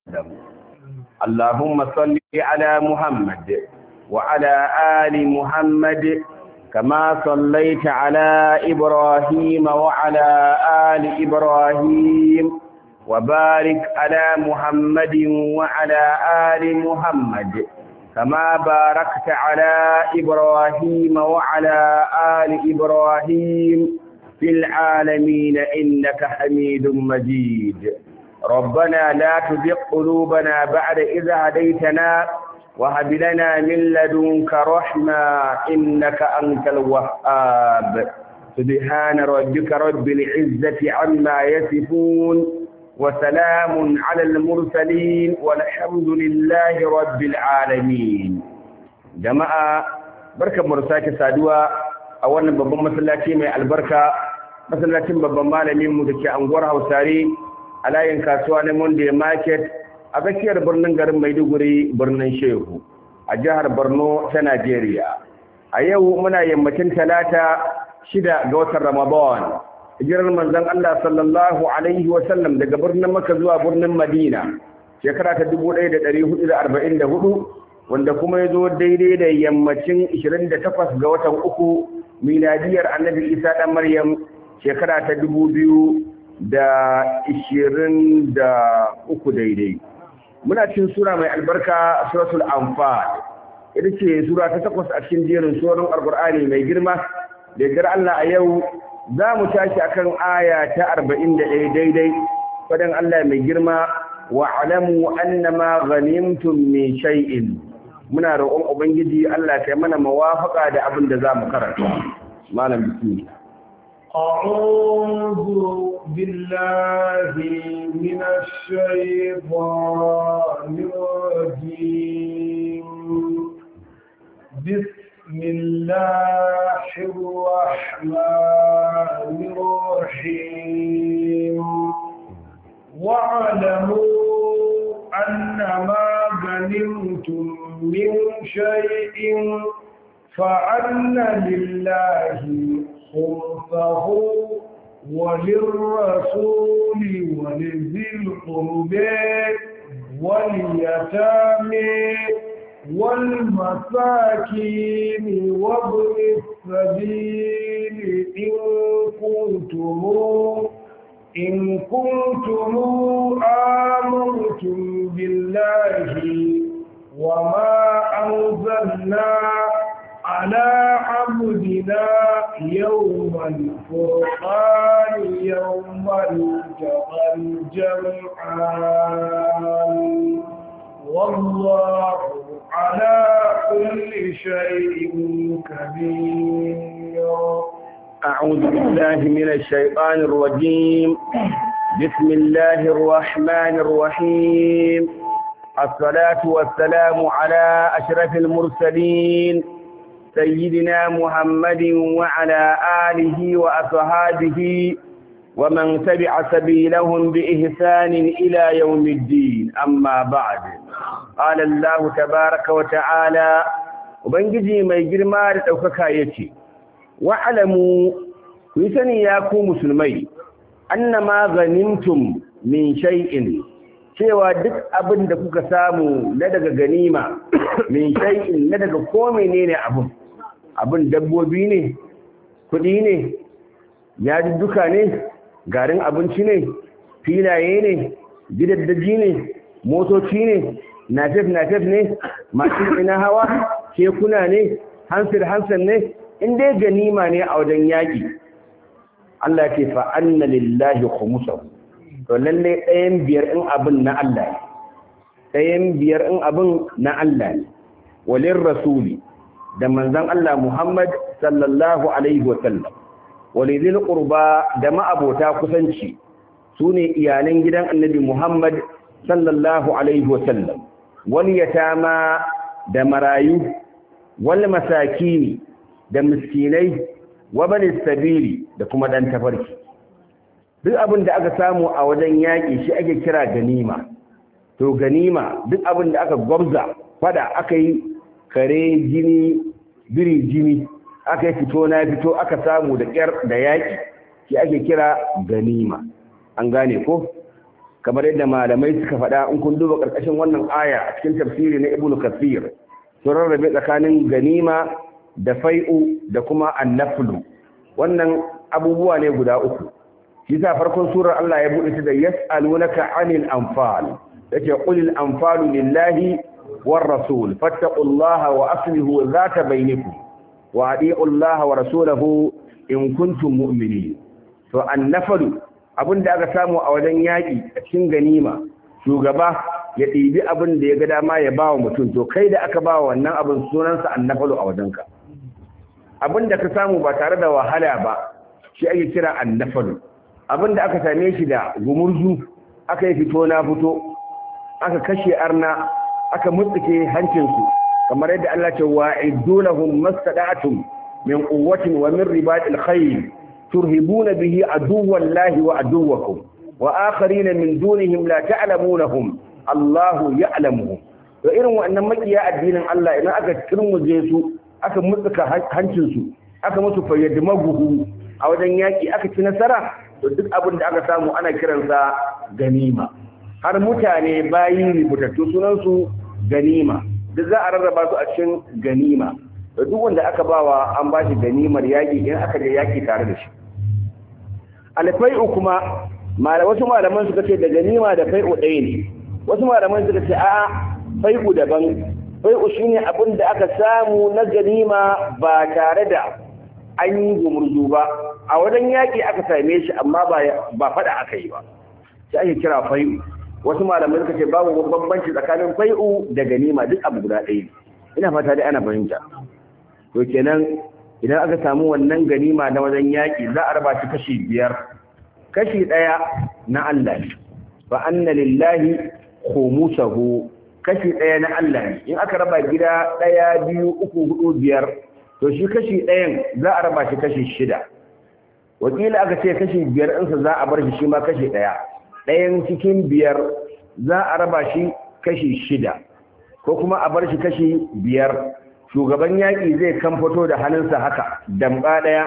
اللهم صل على محمد وعلى آل محمد كما صليت على إبراهيم وعلى آل إبراهيم وبارك على محمد وعلى آل محمد كما باركت على إبراهيم وعلى آل إبراهيم في العالمين إنك حميد مجيد ربنا لا تزغ قلوبنا بعد إذ هديتنا وهب لنا من لدنك رحمة إنك أنت الوهاب سبحان ربك رب العزة عما يصفون وسلام على المرسلين والحمد لله رب العالمين جماعة بركة مرساك سادوا أولا بابا مسلاتي من البركة مسلاتي بابا مالمي مدكي أنغور هوساري a layin kasuwa na Monday Market a tsakiyar birnin garin Maiduguri birnin Shehu a jihar Borno ta Najeriya. A yau muna yammacin talata shida ga watan Ramadan. Hijirar manzon Allah sallallahu alaihi wa sallam daga birnin Makka zuwa birnin Madina shekara ta 1444 wanda kuma ya zo daidai da yammacin 28 ga watan uku miladiyar Annabi Isa dan Maryam shekara ta 2000 da ishirin da uku daidai muna cin sura mai albarka suratul anfal ita ce sura ta takwas a cikin jerin surorin alkur'ani mai girma da gar Allah a yau za mu tashi akan aya ta arba'in da ɗaya daidai faɗin Allah mai girma wa alamu annama ghanimtum min shay'in muna roƙon ubangiji Allah kai mana mawafaka da abin da za mu karanta malam bismillah أعوذ بالله من الشيطان الرجيم بسم الله الرحمن الرحيم واعلموا أن ما غنمتم من شيء فأن لله خلفه وللرسول ولذي القرب واليتامى والمساكين وابن السبيل إن كنتم إن كنتم آمنتم بالله وما أنزلنا على عبدنا يوم الفرقان يوم التقى الجمعان والله على كل شيء كبير أعوذ بالله من الشيطان الرجيم بسم الله الرحمن الرحيم الصلاة والسلام على أشرف المرسلين سيدنا محمد وعلى آله وأصحابه ومن تبع سبيلهم بإحسان إلى يوم الدين أما بعد قال الله تبارك وتعالى وبنجي ما يجرما لتوككا يتي واعلموا ويسني ياكو مسلمي أنما غنمتم من شيء cewa duk abin da kuka samu na daga ganima min shay'in na daga ko menene abin abin dabbobi ne kuɗi ne duka ne garin abinci ne filaye ne gidaddaji ne motoci ne nafef nafef ne masu ina hawa kekuna ne hansir hansir ne in dai ganima ne a wajen yaƙi Allah ce fa anna lillahi khumusahu to lalle ɗayan biyar in abin na Allah ne ɗayan biyar in abin na Allah ne walin rasuli da manzon Allah Muhammad sallallahu alaihi wa sallam walidil qurba da ma'abota kusanci sune iyalan gidan annabi Muhammad sallallahu alaihi wa sallam wal yatama da marayu wal masakini da miskinai wa bani sabili da kuma dan tafarki duk abin da aka samu a wajen yaƙi shi ake kira ganima to ganima duk abin da aka gwabza fada aka yi kare jini biri jini aka yi fito na fito aka samu da ƙyar da yaƙi shi ake kira ganima an gane ko kamar yadda malamai suka faɗa in kun duba ƙarƙashin wannan aya a cikin tafsiri na ibnu kasir sun rarrabe tsakanin ganima da fai'u da kuma annaflu wannan abubuwa ne guda uku shi sa farkon surar Allah ya buɗe ta da yas'alunaka 'anil anfal yace qulil anfalu lillahi war rasul fattaqullaha wa aslihu dhata bainakum wa adi'u Allah wa rasulahu in kuntum mu'minin to annafalu abinda aka samu a wajen yaki a cikin ganima shugaba ya ɗibi abin da ya ga dama ya bawa mutum to kai da aka bawa wannan abin sunansa annafalu a wajenka abin da ka samu ba tare da wahala ba shi ake kira annafalu abin da aka same shi da gumurzu aka yi fito na fito aka kashe arna aka mutsuke hancinsu kamar yadda Allah ce wa idulahum mastada'atum min quwwatin wa min ribatil khayl turhibuna bihi aduwwallahi wa aduwwakum wa akharina min dunihim la ta'lamunahum Allahu ya'lamuhum to irin wannan makiya addinin Allah idan aka turmuje su aka mutsuka hancinsu aka musu fayyadi maguhu a wajen yaki aka ci nasara to duk abin da aka samu ana kiransa ganima har mutane bayi rubutattu sunansu ganima duk za a rarraba su a cikin ganima da duk wanda aka bawa an ba shi ganimar yaƙi in aka je yaƙi tare da shi alfai'u kuma wasu malaman suka ce da ganima da fai'u ɗaya ne wasu malaman suka ce a fai'u daban fai'u shine abin da aka samu na ganima ba tare da an yi gumurzu ba a wajen yaƙi aka same shi amma ba faɗa aka yi ba sai ake kira fai'u wasu malamai suka ce babu bambanci tsakanin fai'u da ganima duk abu guda ɗaya ina fata dai ana fahimta to kenan idan aka samu wannan ganima na wajen yaƙi za a raba shi kashi biyar kashi ɗaya na Allah ne fa anna lillahi khumusahu kashi ɗaya na Allah ne in aka raba gida ɗaya biyu uku hudu biyar to shi kashi ɗayan za a raba shi kashi shida wakila aka ce kashi biyar ɗinsa za a bar shi shi ma kashi ɗaya ɗayan cikin biyar za a raba shi kashi shida ko kuma a bar shi kashi biyar shugaban yaƙi zai kan fito da hannunsa haka damba ɗaya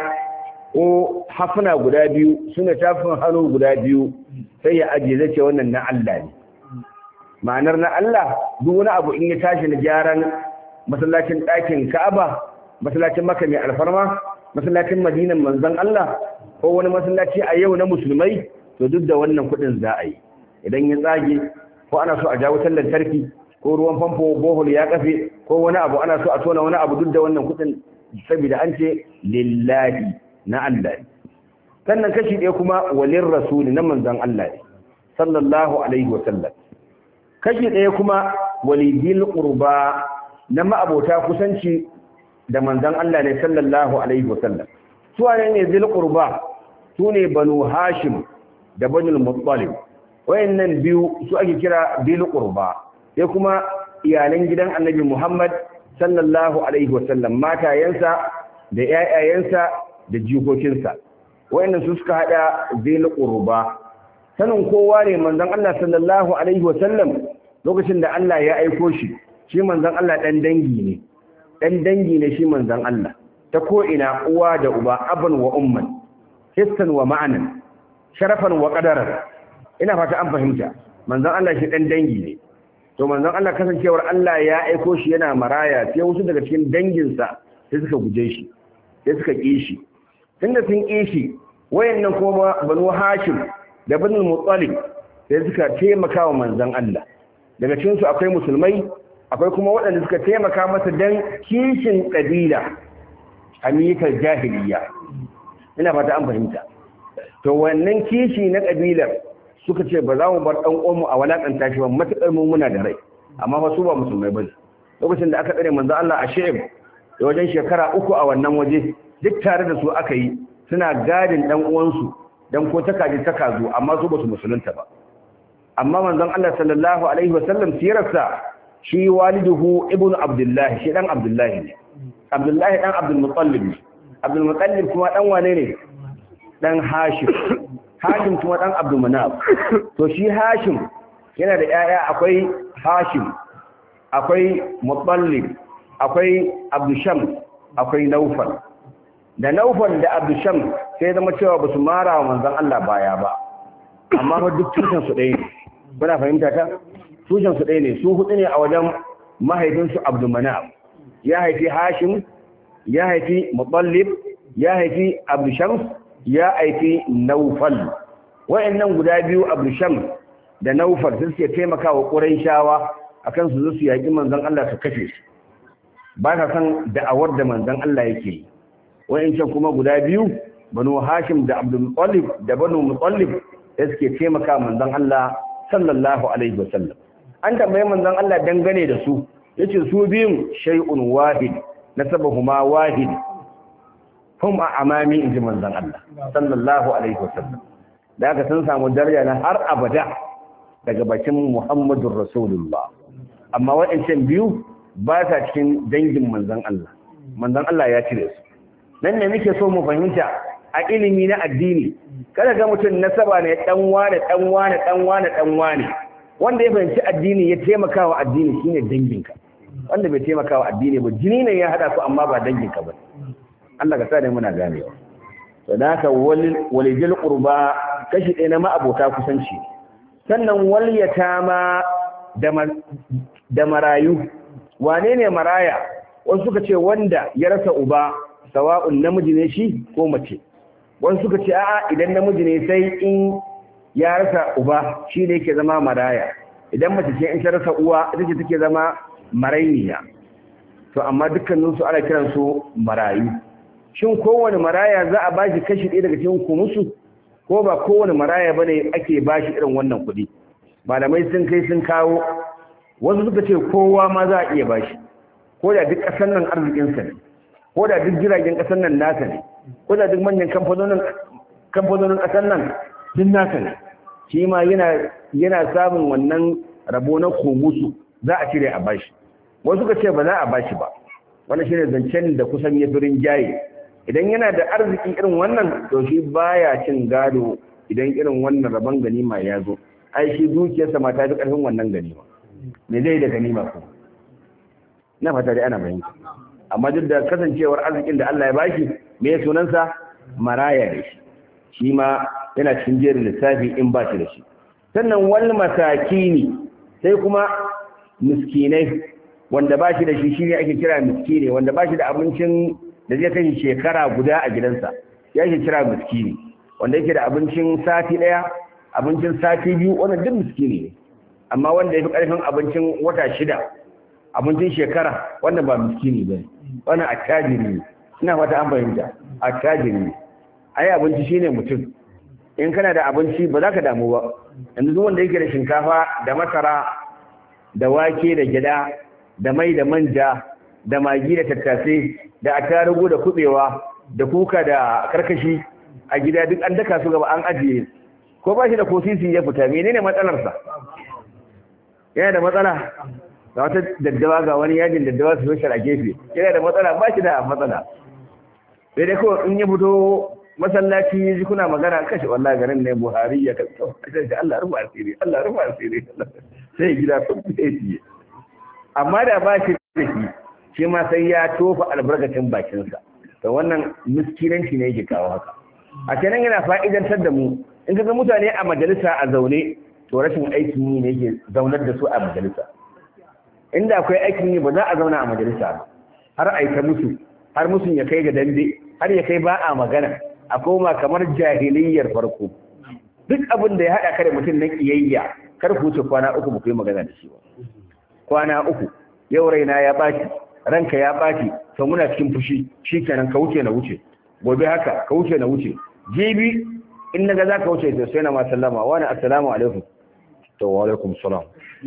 ko hafuna guda biyu suna tafin hannu guda biyu sai ya ajiye zai ce wannan na Allah ne ma'anar na Allah duk wani abu in ya tashi na gyaran masallacin ɗakin Ka'aba masallacin Makka mai alfarma masallacin Madinan manzon Allah ko wani masallaci a yau na musulmai to duk da wannan kuɗin za a yi idan ya tsage ko ana so a jawo wutar lantarki ko ruwan famfo bohol ya kafe ko wani abu ana so a tona wani abu duk da wannan kuɗin saboda an ce lillahi na Allah ne sannan kashi ɗaya kuma walin rasuli na manzon Allah ne sallallahu alaihi wa sallam kashi ɗaya kuma walidil qurba na ma'abota kusanci da manzon Allah ne sallallahu alaihi wa sallam su ne zil qurba su ne banu hashim da banul muttalib wayannan biyu su ake kira bil qurba sai kuma iyalan gidan annabi Muhammad sallallahu alaihi wasallam matayensa da ƴaƴayensa da jikokinsa wayannan su suka hada bil qurba sanin kowa ne manzon Allah sallallahu alaihi wasallam lokacin da Allah ya aiko shi shi manzon Allah dan dangi ne dan dangi ne shi manzon Allah ta ko ina uwa da uba aban wa umman hissan wa ma'anan sharafan wa qadaran ina fata an fahimta manzon Allah shi dan dangi ne to manzon Allah kasancewar Allah ya aiko shi yana maraya sai wasu daga cikin danginsa sai suka guje shi sai suka ƙi shi tunda sun ƙi shi wayannan kuma banu hashim da banu muttalib sai suka taimaka wa manzon Allah daga cikin su akwai musulmai akwai kuma waɗanda suka taimaka masa dan kishin kabila amikal jahiliya ina fata an fahimta to wannan kishi na kabilar suka ce ba za mu bar ɗan uwanmu a walakanta shi ba matuƙar mu muna da rai amma fa su ba musulmai bane lokacin da aka tsare manzo Allah a She'ib da wajen shekara uku a wannan waje duk tare da su aka yi suna gadin ɗan uwansu dan ko ta kaji ta kazo amma su ba su musulunta ba amma manzon Allah sallallahu alaihi wasallam sirarsa shi waliduhu ibnu abdullahi shi dan abdullahi ne abdullahi dan abdul muttalib ne abdul muttalib kuma dan wane ne dan hashim hashim kuma dan abdul manaf to shi hashim yana da yaya akwai hashim akwai muttalib akwai abdusham akwai naufal da naufal da abdusham sai zama cewa ba su mara wa manzon Allah baya ba amma fa duk tutan su ɗaya ne kuna fahimta ta tushen su ɗaya ne su hudu ne a wajen mahaifinsu abdulmanaf ya haifi hashim ya haifi mutallib ya haifi abdushams ya haifi naufal wa'annan guda biyu abdushams da naufal sun suke taimakawa ƙurayshawa akan su zo su yaƙi manzon Allah su kashe su ba ka san da'awar da manzon Allah yake yi wa'ancan kuma guda biyu banu hashim da abdul mutallib da banu mutallib da suke taimaka manzon Allah sallallahu alaihi wasallam an tambaye manzon Allah dangane da su yace su biyun shay'un wahid nasabahuma wahid hum a amami inji manzon Allah sallallahu alaihi wasallam da aka sun samu daraja na har abada daga bakin Muhammadur Rasulullah amma waɗancan biyu ba sa cikin dangin manzon Allah manzon Allah ya cire su nan ne muke so mu fahimta a ilimi na addini kada ga mutum nasaba ne dan wane dan wane dan wane dan wane wanda ya fahimci addini ya taimaka wa addini shine danginka wanda bai taimaka wa addini ba jini ne ya hada su amma ba danginka ba Allah ka sa ne muna ganewa to da haka walijil qurba kashi ɗaya na ma'abota kusanci sannan wal yatama da marayu wane ne maraya wasu suka ce wanda ya rasa uba sawa'un namiji ne shi ko mace wasu suka ce a'a idan namiji ne sai in ya rasa uba shi ne yake zama maraya idan mace ce in ta rasa uwa ita ce take zama marainiya to amma dukkaninsu ana kiransu marayu shin kowane maraya za a bashi kashi ɗaya daga cikin kumusu ko ba kowane maraya ba ne ake bashi irin wannan kuɗi malamai sun kai sun kawo wasu suka ce kowa ma za a iya bashi ko da duk ƙasar nan arzikinsa ne ko da duk jiragen ƙasar nan nasa ne ko da duk manyan kamfanonin ƙasar nan duk nasa ne shi ma yana samun wannan rabo na kumusu za a cire a bashi wasu suka ce ba za a bashi ba wannan shine zancen da kusan ya firin jaye idan yana da arziki irin wannan to shi baya cin gado idan irin wannan rabon ganima ya zo ai shi dukiyarsa ma ta fi karfin wannan ganima me zai da ganima ko na fata dai ana bayani amma duk da kasancewar arzikin da Allah ya bashi me ya sunansa maraya da shi shi ma yana cikin jerin lissafi in ba shi da shi sannan wal masakini sai kuma miskinai wanda ba shi da shi shi ne ake kira miskini wanda ba shi da abincin da zai kai shekara guda a gidansa ya ke kira miskini wanda yake da abincin sati ɗaya abincin sati biyu wannan duk miskini ne amma wanda ya fi ƙarfin abincin wata shida abincin shekara wannan ba miskini ba ne wannan attajiri ne ina fata an fahimta attajiri ne ai abinci shine mutum in kana da abinci ba za ka damu ba yanzu duk wanda yake da shinkafa da masara da wake da gyada da mai da manja da magi da tattasai da attarugu da kubewa da kuka da karkashi a gida duk an daka su gaba an ajiye ko ba shi da kosisi ya fita menene matsalarsa yana da matsala ga wata daddawa ga wani yajin daddawa su a gefe yana da matsala ba shi da matsala sai dai kawai in ya fito masallaci ya ji kuna magana kashe wallahi garin ne buhari ya kaso a Allah rufa asiri Allah rufa asiri sai gida kun fiye amma da ba shi da shi shi ma sai ya tofa albarkacin bakinsa to wannan miskinanci ne yake kawo haka a kenan yana fa'idantar da mu in ka ga mutane a majalisa a zaune to rashin aikin yi ne yake zaunar da su a majalisa inda akwai aikin yi ba za a zauna a majalisa ba har a yi ta musu har musun ya kai ga dambe har ya kai ba a magana a koma kamar jahiliyyar farko duk abin da ya haɗa ka da mutum na ƙiyayya kar ku wuce kwana uku ba ku yi magana da shi ba kwana uku yau raina ya ɓaci ranka ya ɓaci to muna cikin fushi shi kenan ka wuce na wuce gobe haka ka wuce na wuce jibi in naga za ka wuce to sai na ma sallama wani assalamu alaikum to wa alaikum salam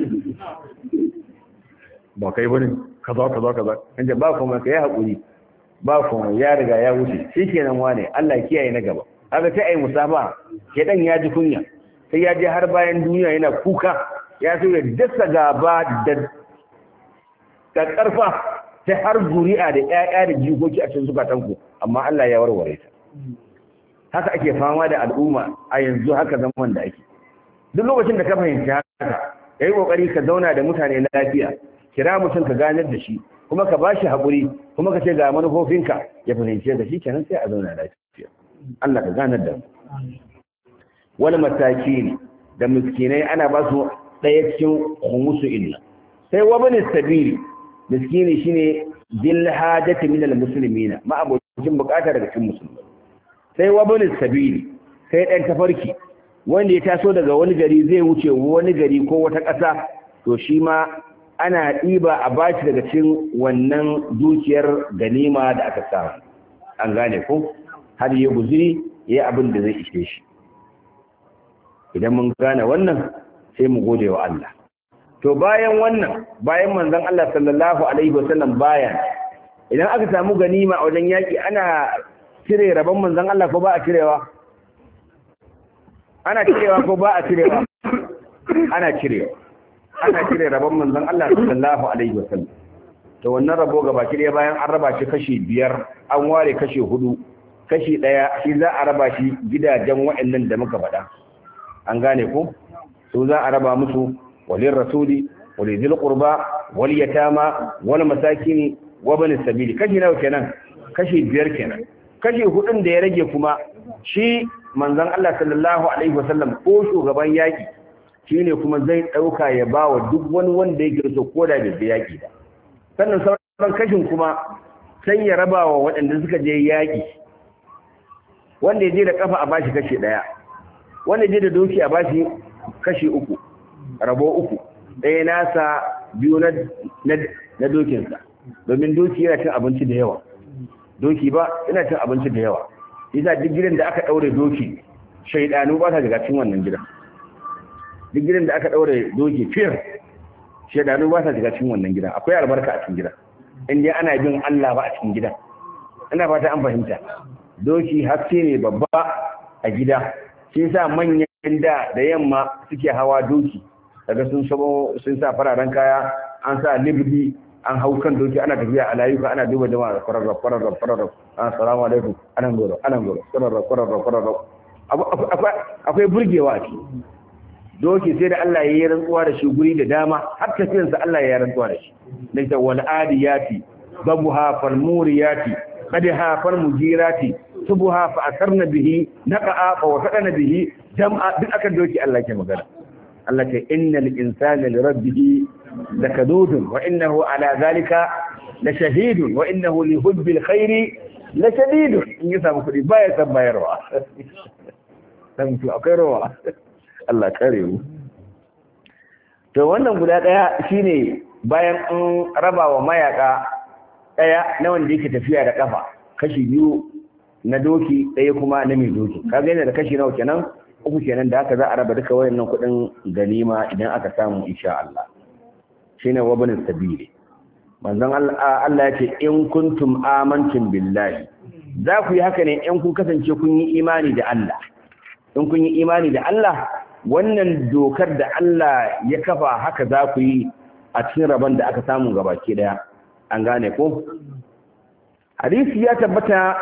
ba kai bane kaza kaza kaza inda ba kuma kai hakuri ba kuma ya riga ya wuce shi kenan wane Allah kiyaye na gaba haka sai ai musafa dan ya ji kunya sai ya je har bayan duniya yana kuka ya so ya dasa gaba da da karfa ta har zuri'a da ƴaƴa da jikoki a cikin zukatanku amma Allah ya warware ta haka ake fama da al'umma a yanzu haka zaman da ake duk lokacin da ka fahimci haka yayi kokari ka zauna da mutane lafiya kira mutum ka ganar da shi kuma ka bashi haƙuri kuma ka ce ga manufofinka ya fahimce ka shi kenan sai a zauna lafiya Allah ka ganar da wani mataki ne da miskinai ana ba su ɗaya cikin khumusu inna sai wabani sabili miskini shine dil hajati min almuslimina ma abocin bukata daga cikin musulmai sai wabani sabili sai dan tafarki wanda ya taso daga wani gari zai wuce wani gari ko wata ƙasa to shi ma ana ɗiba a bashi daga cikin wannan dukiyar ganima da aka samu an gane ko har ya guziri ya abin da zai ishe shi idan mun gane wannan sai mu gode wa Allah to bayan wannan bayan manzon Allah sallallahu alaihi wasallam bayan idan aka samu ganima a wajen yaki ana cire rabon manzon Allah ko ba a cirewa ana cirewa ko ba a cirewa ana cirewa ana cire rabon manzon Allah sallallahu alaihi wasallam to wannan rabo gaba ki bayan an raba shi kashi biyar an ware kashi hudu kashi daya shi za a raba shi gidajen waɗannan da muka faɗa an gane ko su za a raba musu walin rasuli walidil qurba wal yatama wal masakini wa bani sabili kashi nawa kenan kashi biyar kenan kashi hudun da ya rage kuma shi manzon Allah sallallahu alaihi wasallam ko shugaban yaki shine kuma zai dauka ya bawa duk wani wanda yake so ko da bai yaki ba sannan sauran kashin kuma sai ya raba wa waɗanda suka je yaki wanda ya je da kafa a bashi kashi daya wanda je da doki a bashi kashi uku rabo uku ɗaya nasa biyu na dokinsa domin doki yana cin abinci da yawa doki ba yana cin abinci da yawa isa duk gidan da aka ɗaure doki shaidanu ba sa shiga cikin wannan gidan duk gidan da aka ɗaure doki fir shaidanu ba sa shiga cikin wannan gidan akwai albarka a cikin gidan in dai ana bin Allah ba a cikin gidan ina fata an fahimta doki haske ne babba a gida shi sa manyan da da yamma suke hawa doki daga sun sabo sun sa fararen kaya an sa libdi an hau kan doki ana tafiya a layuka ana duba jama'a kwararra kwararra kwararra assalamu alaikum anan goro anan goro kwararra kwararra kwararra akwai burgewa a ciki doki sai da Allah ya yi rantsuwa da shi guri da dama har tafiyarsa Allah ya yi rantsuwa da shi da ta wal adiyati babuha fal muriyati qadha fal mujirati subha fa asarna bihi naqa'a fa wasaqna bihi jam'a duk akan doki Allah ke magana Allah ce innal insana li rabbih lakadudun wa innahu ala zalika la shahidun wa innahu li hubbil khairi la shadidun in ya samu kudi baya san bayarwa dan to akwai rawa Allah kare mu to wannan guda daya shine bayan an raba wa mayaka daya na wanda yake tafiya da kafa kashi biyu na doki ɗaya kuma na mai doki kaga yana da kashi nawa kenan uku kenan da haka za a raba duka wayannan kuɗin ganima idan aka samu insha Allah shine wabin sabili manzon Allah ya ce in kuntum amantum billahi za ku yi haka ne in kun kasance kun yi imani da Allah in kun yi imani da Allah wannan dokar da Allah ya kafa haka za ku yi a cikin rabon da aka samu gabaki daya an gane ko hadisi ya tabbata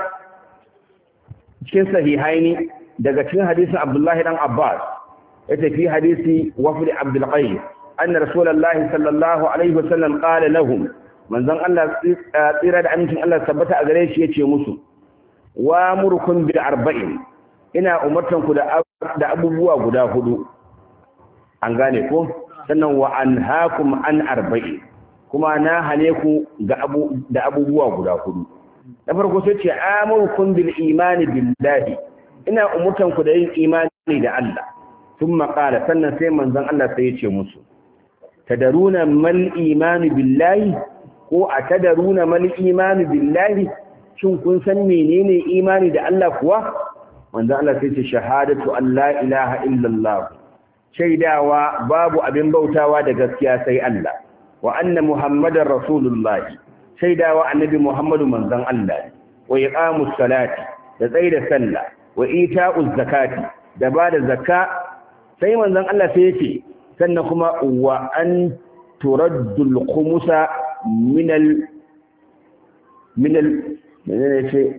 cikin sahihaini daga cikin hadisin Abdullahi dan Abbas ya tafi hadisi wafdi Abdul Qais anna Rasulullahi sallallahu alaihi wasallam qala lahum manzon Allah tsira da amincin Allah tabbata a gare shi yace musu wa murkum bil arba'in ina umartan ku da da abubuwa guda hudu an gane ko sannan wa anhaakum an arba'in kuma na hane ku ga abu da abubuwa guda hudu na farko sai ce amurkum bil imani billahi ina umurtan ku da yin imani da Allah thumma qala sannan sai manzon Allah sai ya ce musu tadaruna mal imani billahi ko atadaruna mal imani billahi shin kun san menene imani da Allah kuwa manzon Allah sai ce shahadatu an la ilaha illallah shaidawa babu abin bautawa da gaskiya sai Allah wa anna muhammadar rasulullahi shaidawa annabi Muhammadu manzon Allah wa iqamus salati da tsaida sallah wa ita'uz zakati da bada zakka sai manzon Allah sai yace sannan kuma wa an turaddul khumusa min al min al yace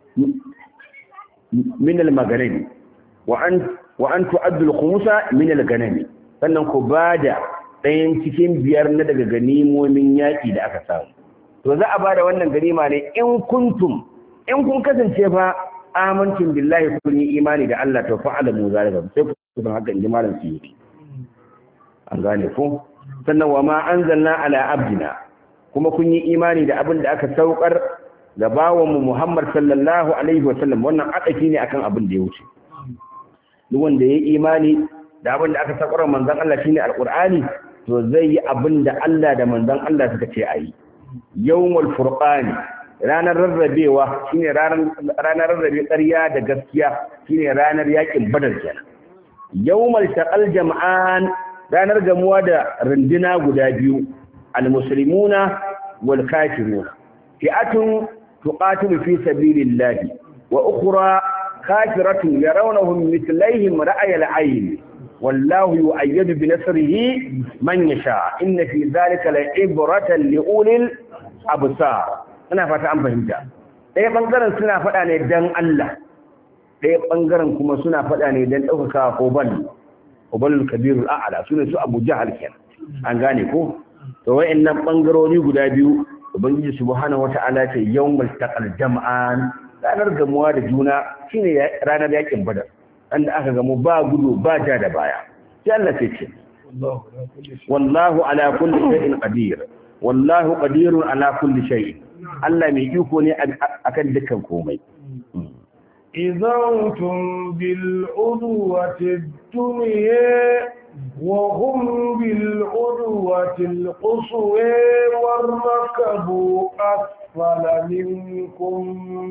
min al maghrib wa an wa an tu'addul khumusa min al ganami sannan ku bada ɗayan cikin biyar na daga ganimomin yaƙi da aka samu to za a ba da wannan ganima ne in kuntum in kun kasance fa amincin billahi kun yi imani da Allah to fa'alamu zalika sai don haka inji malam suyuti an gane ko sannan wa ma anzalna ala abdina kuma kun yi imani da abin da aka saukar ga bawan mu Muhammad sallallahu alaihi wa sallam wannan adaki ne akan abin da ya wuce duk wanda ya yi imani da abin da aka saukar manzon Allah shine alqur'ani to zai yi abin da Allah da manzon Allah suka ce ayi yawmul furqani ranar rarrabewa shine ranar ranar rarrabe ƙarya da gaskiya shine ranar yakin badar kenan yawmal taqal jam'an ranar gamuwa da runduna guda biyu almuslimuna wal kafiruna fi'atun tuqatilu fi sabilillahi wa ukhra kafiratun yarawnahum mithlaihim ra'ay al-ayn wallahu yu'ayyadu bi nasrihi man yasha inna fi dhalika la'ibratan li'ulil absar ina fata an fahimta ɗaya bangaren suna faɗa ne dan Allah ɗaya bangaren kuma suna faɗa ne dan ɗaukaka ko bal ubalul kabirul a'la sune su Abu Jahal kenan an gane ko to wayannan bangarori guda biyu ubangiji subhanahu wata'ala ce yawmul taqal jam'an ranar gamuwa da juna shine ranar yakin badar wanda aka gamu ba gudu ba ja da baya sai Allah sai ce wallahu ala kulli shay'in qadir wallahu qadirun ala kulli shay'in Allah mai iko ne akan dukkan komai إذا أنتم بالعدوة الدنيا وهم بالعدوة القصوى والركب أسفل منكم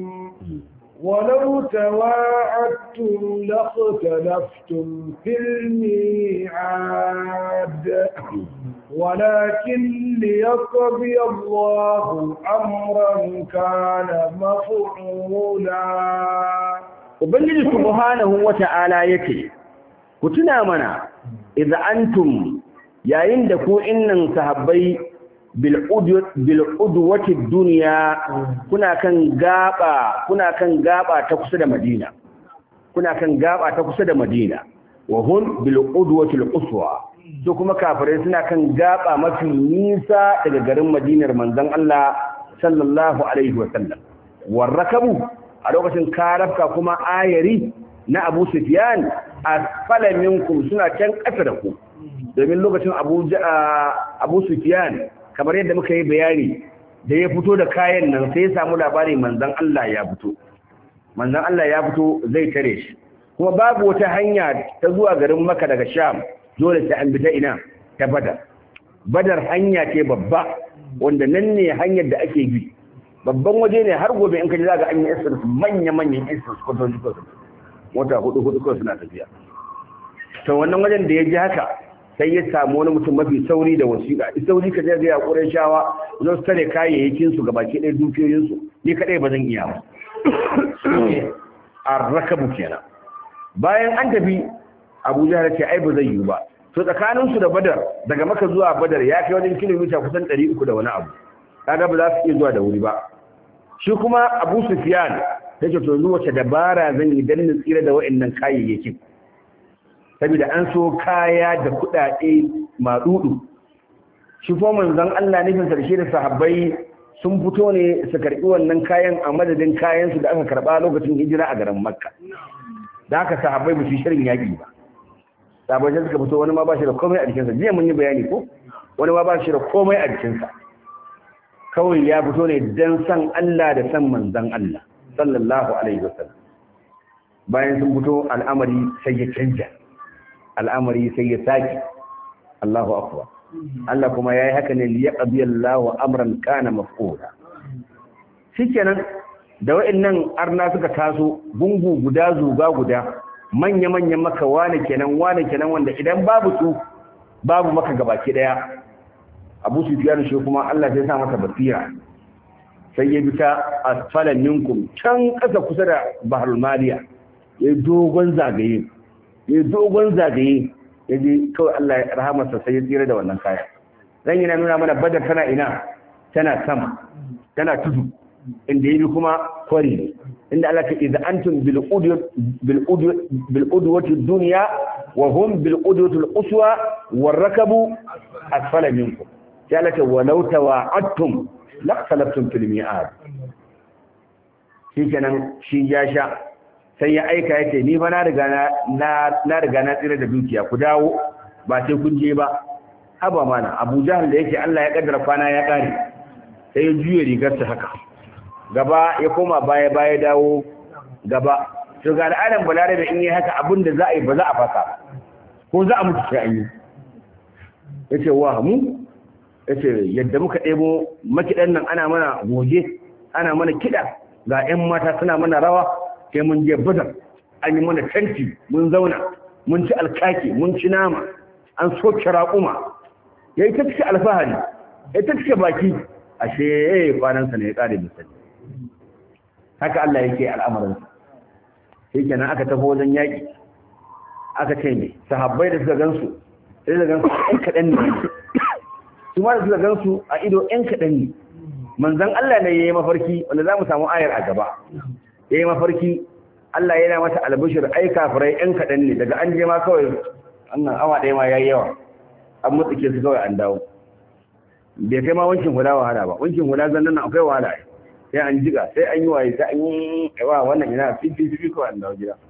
ولو تواعدتم لاختلفتم في الميعاد ولكن ليقضي الله أمرا كان مفعولا Ubangiji subhanahu wata'ala yake ku tuna mana idza antum yayin da ku innan sahabbai bil bil udwati dunya kuna kan gaba kuna kan gaba ta kusa da Madina kuna kan gaba ta kusa da Madina wa hun bil udwati al quswa to kuma kafirai suna kan gaba mafi nisa daga garin Madinar manzon Allah sallallahu alaihi wa sallam warrakabu a lokacin karafka kuma ayari na Abu Sufyan asfala minkum suna can ƙasa da ku domin lokacin Abu Abu Sufyan kamar yadda muka yi bayani da ya fito da kayan nan sai ya samu labari manzon Allah ya fito manzon Allah ya fito zai tare shi kuma babu wata hanya ta zuwa garin Makka daga Sham dole sai an bi ta ina ta Badar Badar hanya ce babba wanda nan ne hanyar da ake bi babban waje ne har gobe in ka ji za ga an yi essence manya-manyan essence kwatanci kwatanci wata hudu hudu kawai suna tafiya to wannan wajen da ya ji haka sai ya samu wani mutum mafi sauri da wasiƙa sauri ka zai ga ƙuren shawa zan su tare kayayyakin su gabaki ɗaya dukiyoyin su ni kadai ba zan iya ba a rakabu kenan bayan an tafi abuja ya ce ai ba zai yiwu ba to tsakanin su da badar daga maka zuwa badar ya kai wajen kilomita kusan ɗari uku da wani abu kaga ba za su iya zuwa da wuri ba shi kuma abu sufiyan ta ce to wace dabara zan yi dan na tsira da wa'annan kayayyakin saboda an so kaya da kuɗaɗe maɗuɗu shi ko manzon Allah nufin sarshe da sahabbai sun fito ne su karɓi wannan kayan a madadin kayan su da aka karɓa lokacin hijira a garin Makka da haka sahabbai ba su shirin yaƙi ba sahabbai suka fito wani ma ba shi da komai a jikinsa jiya mun yi bayani ko wani ma ba shi da komai a jikinsa kawai ya fito ne don san Allah da san manzan Allah sallallahu alaihi wasallam bayan sun fito al'amari sai ya canja al'amari sai ya saki Allahu akbar Allah kuma yayi haka ne li yaqdi Allahu amran kana maf'ula shikenan da wa'annan arna suka taso gungu guda zuga guda manya manyan maka wane kenan wane kenan wanda idan babu su babu maka gabaki daya abu sufiyanu shi kuma Allah sai sa masa basira sai ya bi ta asfalan minkum can ƙasa kusa da baharul maliya ya dogon zagaye ya dogon zagaye ya je kawai Allah ya rahamarsa sai ya tsira da wannan kaya zan yi na nuna mana badar tana ina tana sama tana tudu inda ya bi kuma kwari ne inda Allah ka idza antum bil bil bil udwati dunya wa hum bil udwati al uswa war rakabu asfala minkum ya laka walau tawa'attum laqtalaftum fil mi'ad shi kenan shi ya sha sai ya aika yake ni fa na riga na na riga na tsira da dukiya ku dawo ba sai kun je ba haba mana Abu Jahl da yake Allah ya kaddara kwana ya kare sai ya juye rigar sa haka gaba ya koma baya baya dawo gaba to ga al'adan balare da in yi haka abin da za a yi ba za a fasa ko za a mutu sai an yi yace wa mu yace yadda muka ɗebo makidan nan ana mana goge ana mana kiɗa ga 'yan mata suna mana rawa sai mun je badar an yi mana tanti mun zauna mun ci alkaki mun ci nama an soke raƙuma ya yi ta cike alfahari ya ta cike baki ashe ya yi kwanansa ne ya ƙare misali haka Allah yake al'amarinsa sai kenan aka tafi wajen yaƙi aka ce ne sahabbai da suka gansu sai da gansu ɗan kaɗan ne su ma da suka gansu a ido ɗan kaɗan ne manzan Allah ne ya yi mafarki wanda za mu samu ayar a gaba ya yi mafarki Allah yana mata albishir ai kafirai ɗan kaɗan ne daga an je ma kawai wannan awa ɗaya ma ya yi yawa an mutsike su kawai an dawo bai kai ma wankin hula wahala ba wankin hula zan nan akwai wahala sai an jiga sai an yi waye sai an yi yawa wannan ina fifi fifi kawai an dawo gida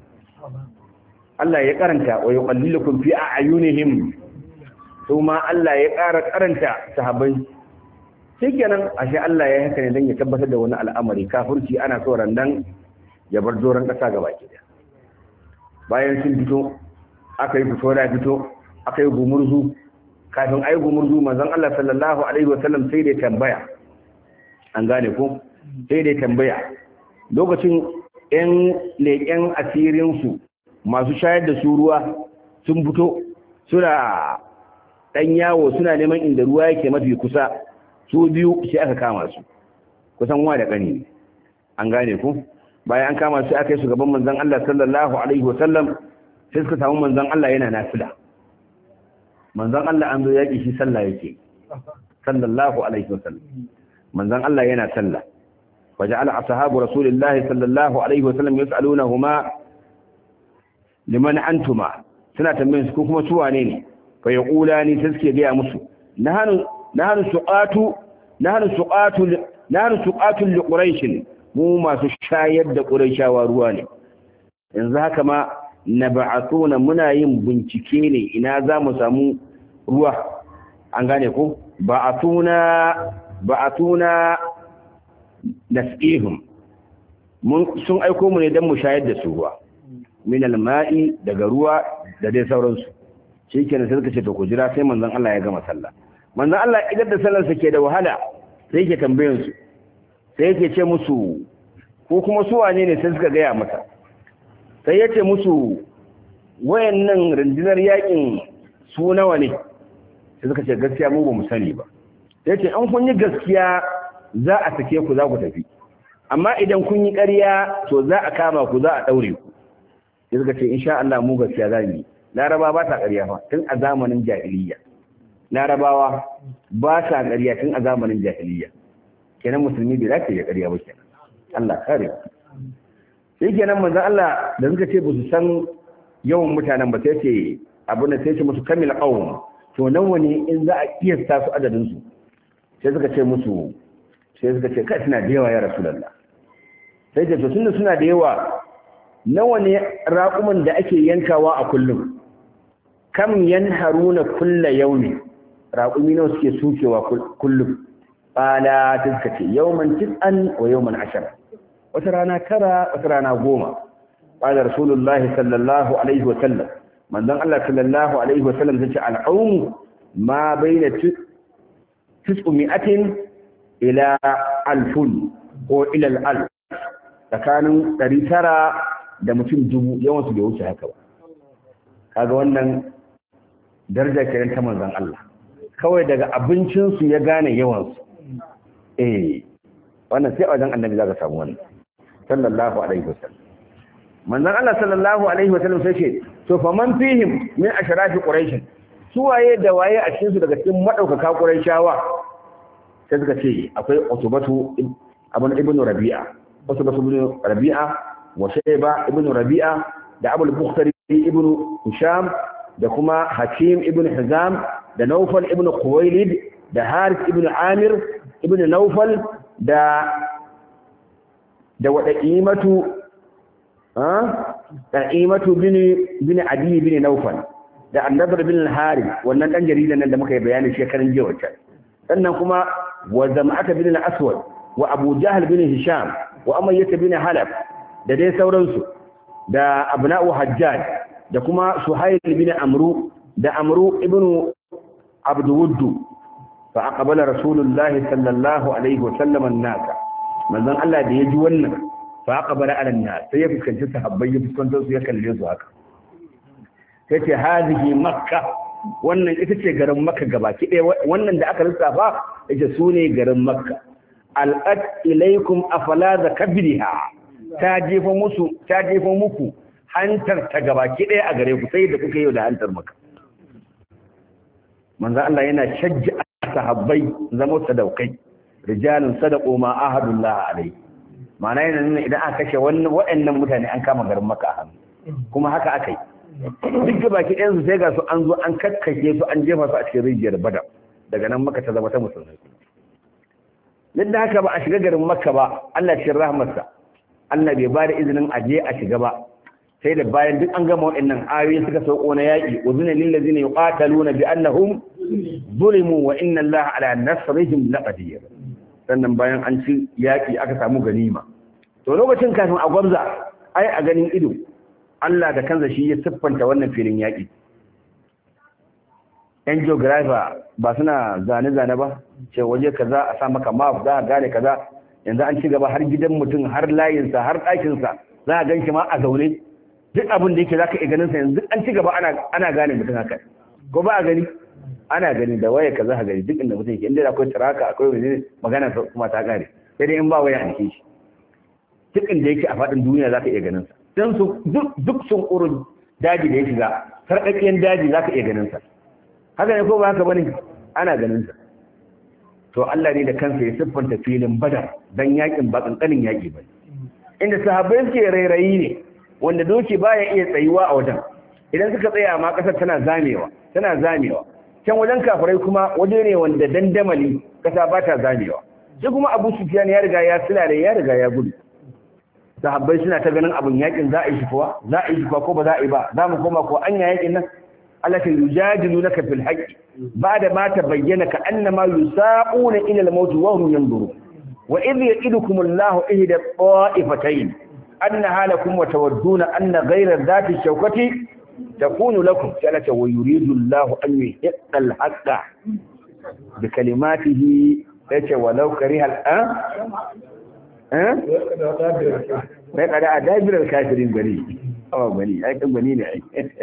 Allah ya karanta wa yuqallilukum fi a'yunihim su ma Allah ya ƙara karanta sahabbai shikenan ashe Allah ya haka ne dan ya tabbatar da wani al'amari kafirci ana so randan ya bar doron kasa gaba ke bayan sun fito aka yi fito da fito aka yi gumurzu kafin ai gumurzu manzon Allah sallallahu alaihi wasallam sai da tambaya an gane ko sai da tambaya lokacin ƴan leƙen asirin su masu shayar da su ruwa sun fito suna ɗan yawo suna neman inda ruwa yake mafi kusa su biyu sai aka kama su kusan wa da ƙani an gane ku bayan an kama su aka yi su gaban manzon Allah sallallahu alaihi wasallam sai suka samu manzon Allah yana nafila manzon Allah an zo yaƙi shi sallah yake sallallahu alaihi wasallam manzon Allah yana sallah waja'ala ashabu rasulillahi sallallahu alaihi wasallam yas'alunahuma liman antuma suna tambayin su ko kuma su wane ne fa yaqulani sai suke ga musu nahanu nahnu suqatu nahnu suqatu nahnu suqatu li quraish mu masu shayar da quraishawa ruwa ne yanzu haka ma nab'atuna muna yin bincike ne ina za mu samu ruwa an gane ko ba'atuna ba'atuna nasihum mun sun aiko mu ne dan mu shayar da su ruwa min alma'i daga ruwa da dai sauransu shikenan sai suka ce to ku jira sai manzon Allah ya gama sallah manzon Allah idan da sallar sa ke da wahala sai yake tambayan su sai yake ce musu ko kuma su wane ne sai suka gaya masa sai ya ce musu wayannan rundunar yakin su nawa ne sai suka ce gaskiya mu ba mu sani ba sai ce an kun yi gaskiya za a sake ku za ku tafi amma idan kun yi ƙarya to za a kama ku za a ɗaure ku sai suka ce insha Allah mu gaskiya za mu yi laraba ba ta ƙarya fa tun a zamanin jahiliya larabawa ba ta ƙarya tun a zamanin jahiliya kenan musulmi bai dace ya ƙarya ba kenan Allah kare sai kenan manzon Allah da suka ce ba su san yawan mutanen ba sai ce abu da sai ce musu kamil qawm to nan wani in za a kiyasta su adadin su sai suka ce musu sai suka ce kai suna da yawa ya rasulullah sai ce to tunda suna da yawa nawa ne raƙuman da ake yankawa a kullum kam yanharuna kulla yaumi raƙumi nawa suke sukewa kullum qala tazka ce yawman tis'an wa yawman ashara wata rana tara wata rana goma qala rasulullahi sallallahu alaihi wa sallam manzon Allah sallallahu alaihi wa sallam tace al'aum ma baina tis'umi'atin ila alfun ko ila al tsakanin 900 da mutum dubu yawan su bai wuce haka ba kaga wannan daraja kenan ta manzon Allah kawai daga abincin su ya gane yawan su eh wannan sai wajen annabi zaka samu wannan sallallahu alaihi wasallam manzon Allah sallallahu alaihi wasallam sai ce to fa man fihim min ashrafi quraish su waye da waye a cikin su daga cikin madaukaka quraishawa sai suka ce akwai utubatu abun ibnu rabi'a utubatu ibnu rabi'a wa shayba ibnu rabi'a da abul bukhtari ibnu hisham da kuma hakim ibnu hizam da naufal ibnu khuwailid da harith ibnu amir ibnu naufal da da wada qimatu Ta'imatu bin bin Adi bin Nawfal da Annabi bin Al-Harith wannan dan jaridan nan da muka yi bayani shekaran jiya wacce sannan kuma wa Zam'ata bin Al-Aswad wa Abu Jahl bin Hisham wa Umayyah bin Halab da dai sauransu da Abna'u Hajjaj da kuma Suhayl bin Amru da Amru ibn Abdul fa aqbala Rasulullahi sallallahu alaihi wa sallam an-nas manzon Allah da ya ji wannan fa aqbala ala an-nas sai ya fuskanci sahabbai ya fuskantar su ya kalle su haka sai ce hazihi makka wannan ita ce garin makka gabaki ɗaya wannan da aka lissafa ita su ne garin makka al'ad ilaikum afala da kabriha ta jefa musu ta jefa muku hantar ta gabaki ɗaya a gare ku sai da kuka yi da hantar makka manzo Allah yana shajja sahabbai zama sadaukai rijalun sadaqu ma ahadullah alai ma'ana yana nuna idan aka kashe wannan waɗannan mutane an kama garin makka a hannu kuma haka aka yi duk baki ɗayan su sai ga su an zo an kakkake su an jefa su a cikin rijiyar badar daga nan maka ta zama ta musulmai duk da haka ba a shiga garin makka ba Allah cikin rahmarsa Allah bai ba da izinin a je a shiga ba sai da bayan duk an gama waɗannan ayoyi suka sauko na yaƙi uzuna lil ladzina yuqataluna bi annahum zulimu wa inna Allah ala nasrihim laqadir sannan bayan an ci yaƙi aka samu ganima to lokacin kafin a gwamza ai a ganin ido Allah da kansa shi ya siffanta wannan filin yaƙi. ‘Yan geographer ba suna zane-zane ba, ce waje kaza a sa maka map za a gane kaza, yanzu an ci gaba har gidan mutum har layinsa har ɗakinsa za a gan shi ma a zaune. Duk abin da yake za ka iya ganinsa yanzu an ci gaba ana gane mutum haka. Ko ba a gani? Ana gani da waya kaza a gani duk inda mutum yake inda akwai taraka akwai wani magana kuma ta gane. Sai dai in ba waya a jikin shi. Duk inda yake a faɗin duniya za ka iya ganinsa. don su duk sun ƙurin daji da ya shiga sarƙaƙƙiyar daji za ka iya ganinsa haka ne ko ba haka bane ana ganinsa to Allah ne da kansa ya siffanta filin badar don yakin ba ƙanƙanin yaƙi ba inda sahabbai suke rairayi ne wanda doki baya iya tsayuwa a wajen idan suka tsaya ma ƙasar tana zamewa tana zamewa can wajen kafirai kuma waje ne wanda dandamali ƙasa ba ta zamewa shi kuma abu sufiyan ya riga ya silare ya riga ya gudu sahabbai suna ta ganin abin yakin za a yi shi kuwa za a yi shi kuwa ko ba za a yi ba za mu koma ko anya yakin nan Allah ta yujadilu naka fil haqqi ba'da ma tabayyana ka annama yusaquna ila al-maut wa hum yanzuru wa idh ya'idukum Allahu ihda ta'ifatayn annaha lakum wa tawadduna anna ghayra dhati shawkati takunu lakum salata wa yuridu Allahu an yuhiqqa al-haqqa bi kalimatihi yace walau kariha al wai kada a dabirar kafirin gari awa gani ai kan gani ne ai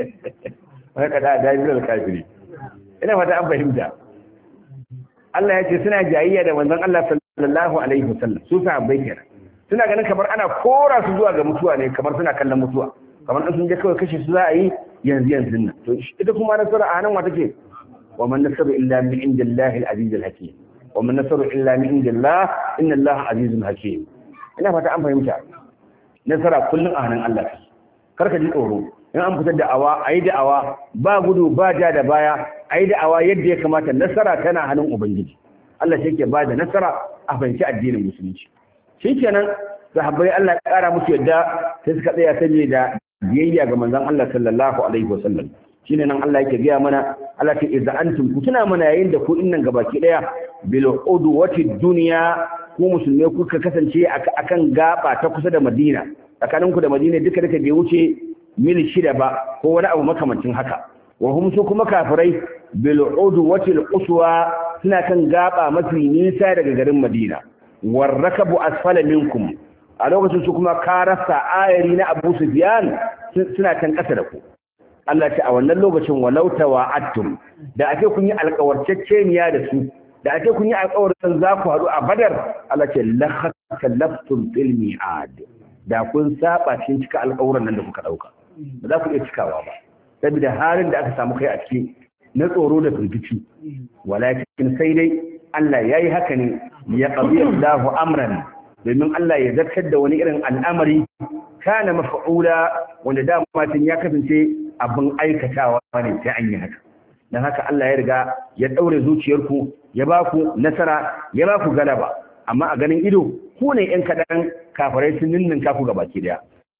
wai kada a dabirar kafiri ina fata an fahimta Allah ya ce suna jayayya da manzon Allah sallallahu alaihi wasallam su sahabbai kenan suna ganin kamar ana kora su zuwa ga mutuwa ne kamar suna kallon mutuwa kamar sun je kawai kashe su za a yi yanzu yanzu nan to ita kuma nasara a nan wa take wa man nasaru illa min indillahi al-aziz al-hakim wa man nasaru illa min indillah inna allaha azizun hakim ina fata an fahimta nasara kullum a hannun Allah karka ji tsoro in an fitar da awa ayi da awa ba gudu ba ja da baya ayi da awa yadda ya kamata nasara tana hannun ubangiji Allah shi ke ba da nasara a fahimci addinin musulunci shikenan sahabbai Allah ya kara musu yadda sai suka tsaya saboda biyayya ga manzon Allah sallallahu alaihi wasallam shine nan Allah yake gaya mana Allah ce idza antum ku tuna mana yayin da ku innan gabaki daya bil udwati dunya ku musulmai kuka kasance akan gaba ta kusa da Madina tsakanin ku da Madina duka duka bai wuce mil shida ba ko wani abu makamancin haka wa hum su kuma kafirai bil udwati al quswa suna kan gaba mafi nisa daga garin Madina war rakabu asfala minkum a lokacin su kuma karasa ayari na Abu Sufyan suna kan kasa da ku Allah ce a wannan lokacin walau tawa'attum da ake kun yi alƙawarceceniya da su da ake kun yi alƙawarin za ku haɗu a Badar Allah ce lakhalaftum fil mi'ad da kun saba cikin cika alƙawarin nan da kuka dauka ba za ku iya cikawa ba saboda halin da aka samu kai a ciki na tsoro da firgici walakin sai dai Allah yayi haka ne ya qadi Allahu amran domin Allah ya zartar da wani irin al'amari kana mafa'ula wanda da tun ya kasance abin aikatawa ne sai an yi haka don haka Allah ya riga ya ɗaure zuciyarku ya ba ku nasara ya ba ku galaba amma a ganin ido ku ne ‘yan kaɗan kafarai sun ninnin kaku ga baki daya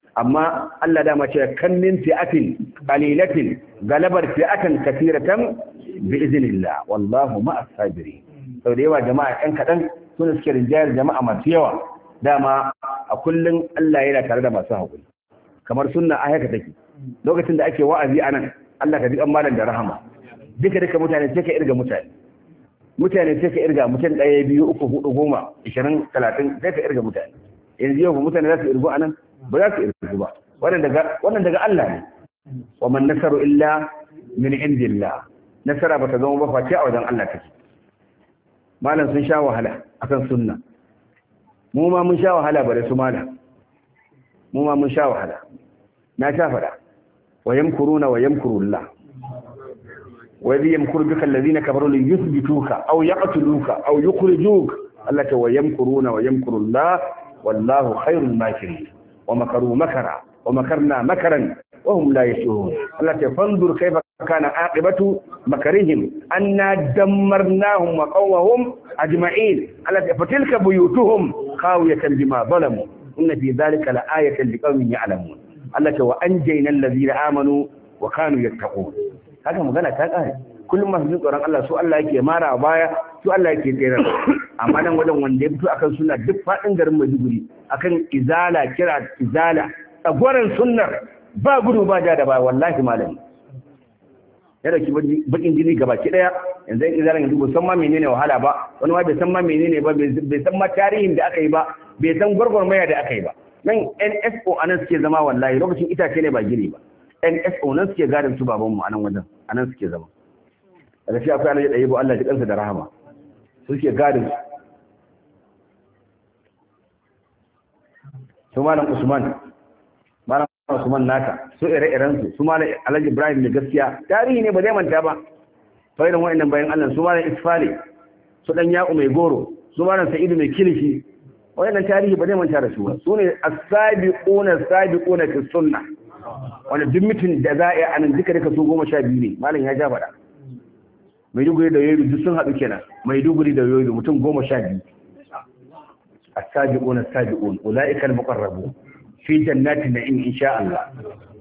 amma Allah dama ce kan min fi'atin qalilatin galabar fi'atan kathiratan bi iznillah wallahu ma'as sabirin sau da yawa jama'a ɗan kaɗan suna suke rinjayar jama'a masu yawa dama a kullum Allah yana tare da masu haƙuri kamar sunna a haka take lokacin da ake wa'azi a nan Allah ka ji an malam da rahama duka duka mutane sai ka irga mutane mutane sai ka irga mutum ɗaya biyu uku hudu goma ishirin talatin sai ka irga mutane yanzu yau mutane za su irgu a nan ba za su irgu ba wannan daga Allah ne wa man nasaru illa min indillah nasara ba ta zama ba face a wajen Allah take malam sun sha wahala akan sunna mu ma mun sha wahala bare su malam mu ma mun sha wahala na sha fada wa yamkuruna wa yamkurullah wa idh yamkuru bika alladhina kafaru li yuthbituka aw yaqtuluka aw yukhrijuka Allah ta wa yamkuruna wa yamkurullah wallahu khairul makirin wa makaru makara wa makarna makaran wa hum la yashurun Allah ta fanzur kayfa kana aqibatu makarihim anna dammarnahum wa qawwahum ajma'in Allah ta fatilka buyutuhum khawiyatan bima zalamu inna fi dhalika la'ayatan liqaumin ya'lamun Allah ta wa anjayna allazina amanu wa kanu yattaqun haka magana ta kare kullum masu jin tsoron Allah su Allah yake mara baya su Allah yake tsere amma nan wajen wanda ya fito akan sunna duk fadin garin Maiduguri akan izala kira izala tsagoran sunnar ba gudu ba ja da ba wallahi malami ya dauki bakin jini gaba ki daya yanzu in izalan yanzu bai san ma menene wahala ba wani ma bai san ma menene ba bai san ma tarihin da aka yi ba bai san gwargwarmaya da aka yi ba nan NSO anan suke zama wallahi lokacin itace ne ba gini ba NSO nan suke gadin su baban mu anan wajen anan suke zama daga shi akwai alaji ɗaya ba Allah ji kansa da rahama su suke gadin su su malam Usman malam Usman naka su ire-iren su su malam Alhaji Ibrahim ne gaskiya tarihi ne ba zai manta ba fa'idan wa'annan bayan Allah su malam Isfali su dan Ya'u mai goro su malam Sa'idu mai kilishi wa'annan tarihi ba zai manta da su ba su ne as-sabiquna as-sabiquna fi sunnah wanda duk mutum da za a yi anan duka duka su goma sha biyu ne malam ya ja faɗa maiduguri da yoyo duk sun haɗu kenan maiduguri da yoyo mutum goma sha biyu as-sabiqun as-sabiqun ulaika al-muqarrabun fi jannatin na'im insha Allah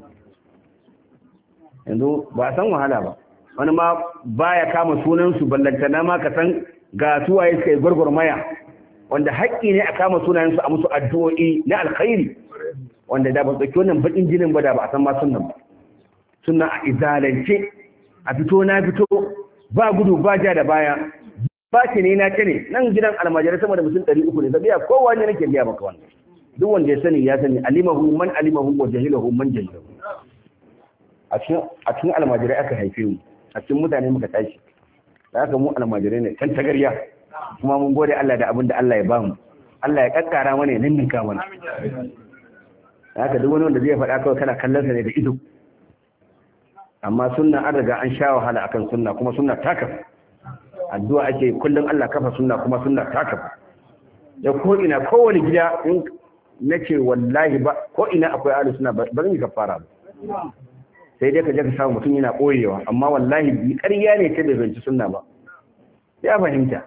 yanzu ba a san wahala ba wani ma baya kama sunan su ballantana ma ka san ga suwaye suka yi gwargwarmaya wanda haƙƙi ne a kama sunayen su a musu addu'o'i na alkhairi wanda da ba tsaki wannan bakin jinin ba da ba a san ma sunan ba sunna a izalance a fito na fito ba gudu ba ja da baya ba ce ne na ce ne nan gidan almajirai sama da mutum ɗari uku ne zabiya kowa ne nake biya maka wannan duk wanda ya sani ya sani alimahu man alimahu wa jahilahu man jahilahu a cikin a cikin almajirai aka haife mu a cikin mutane muka tashi da haka mu almajirai ne kan tagarya kuma mun gode Allah da abin da Allah ya bamu Allah ya kakkara mana ya ninninka mana haka duk wani wanda zai faɗa kawai kana kallon sa ne da ido amma sunna an riga an sha wahala akan sunna kuma sunna ta kafa addu'a ake kullum Allah kafa sunna kuma sunna ta kafa da ko ina kowane gida in nace wallahi ba ko ina akwai ahlus sunna ba zan yi kafara ba sai dai ka je ka samu mutum yana koyewa amma wallahi bi ƙarya ne ta bai zanci sunna ba ya fahimta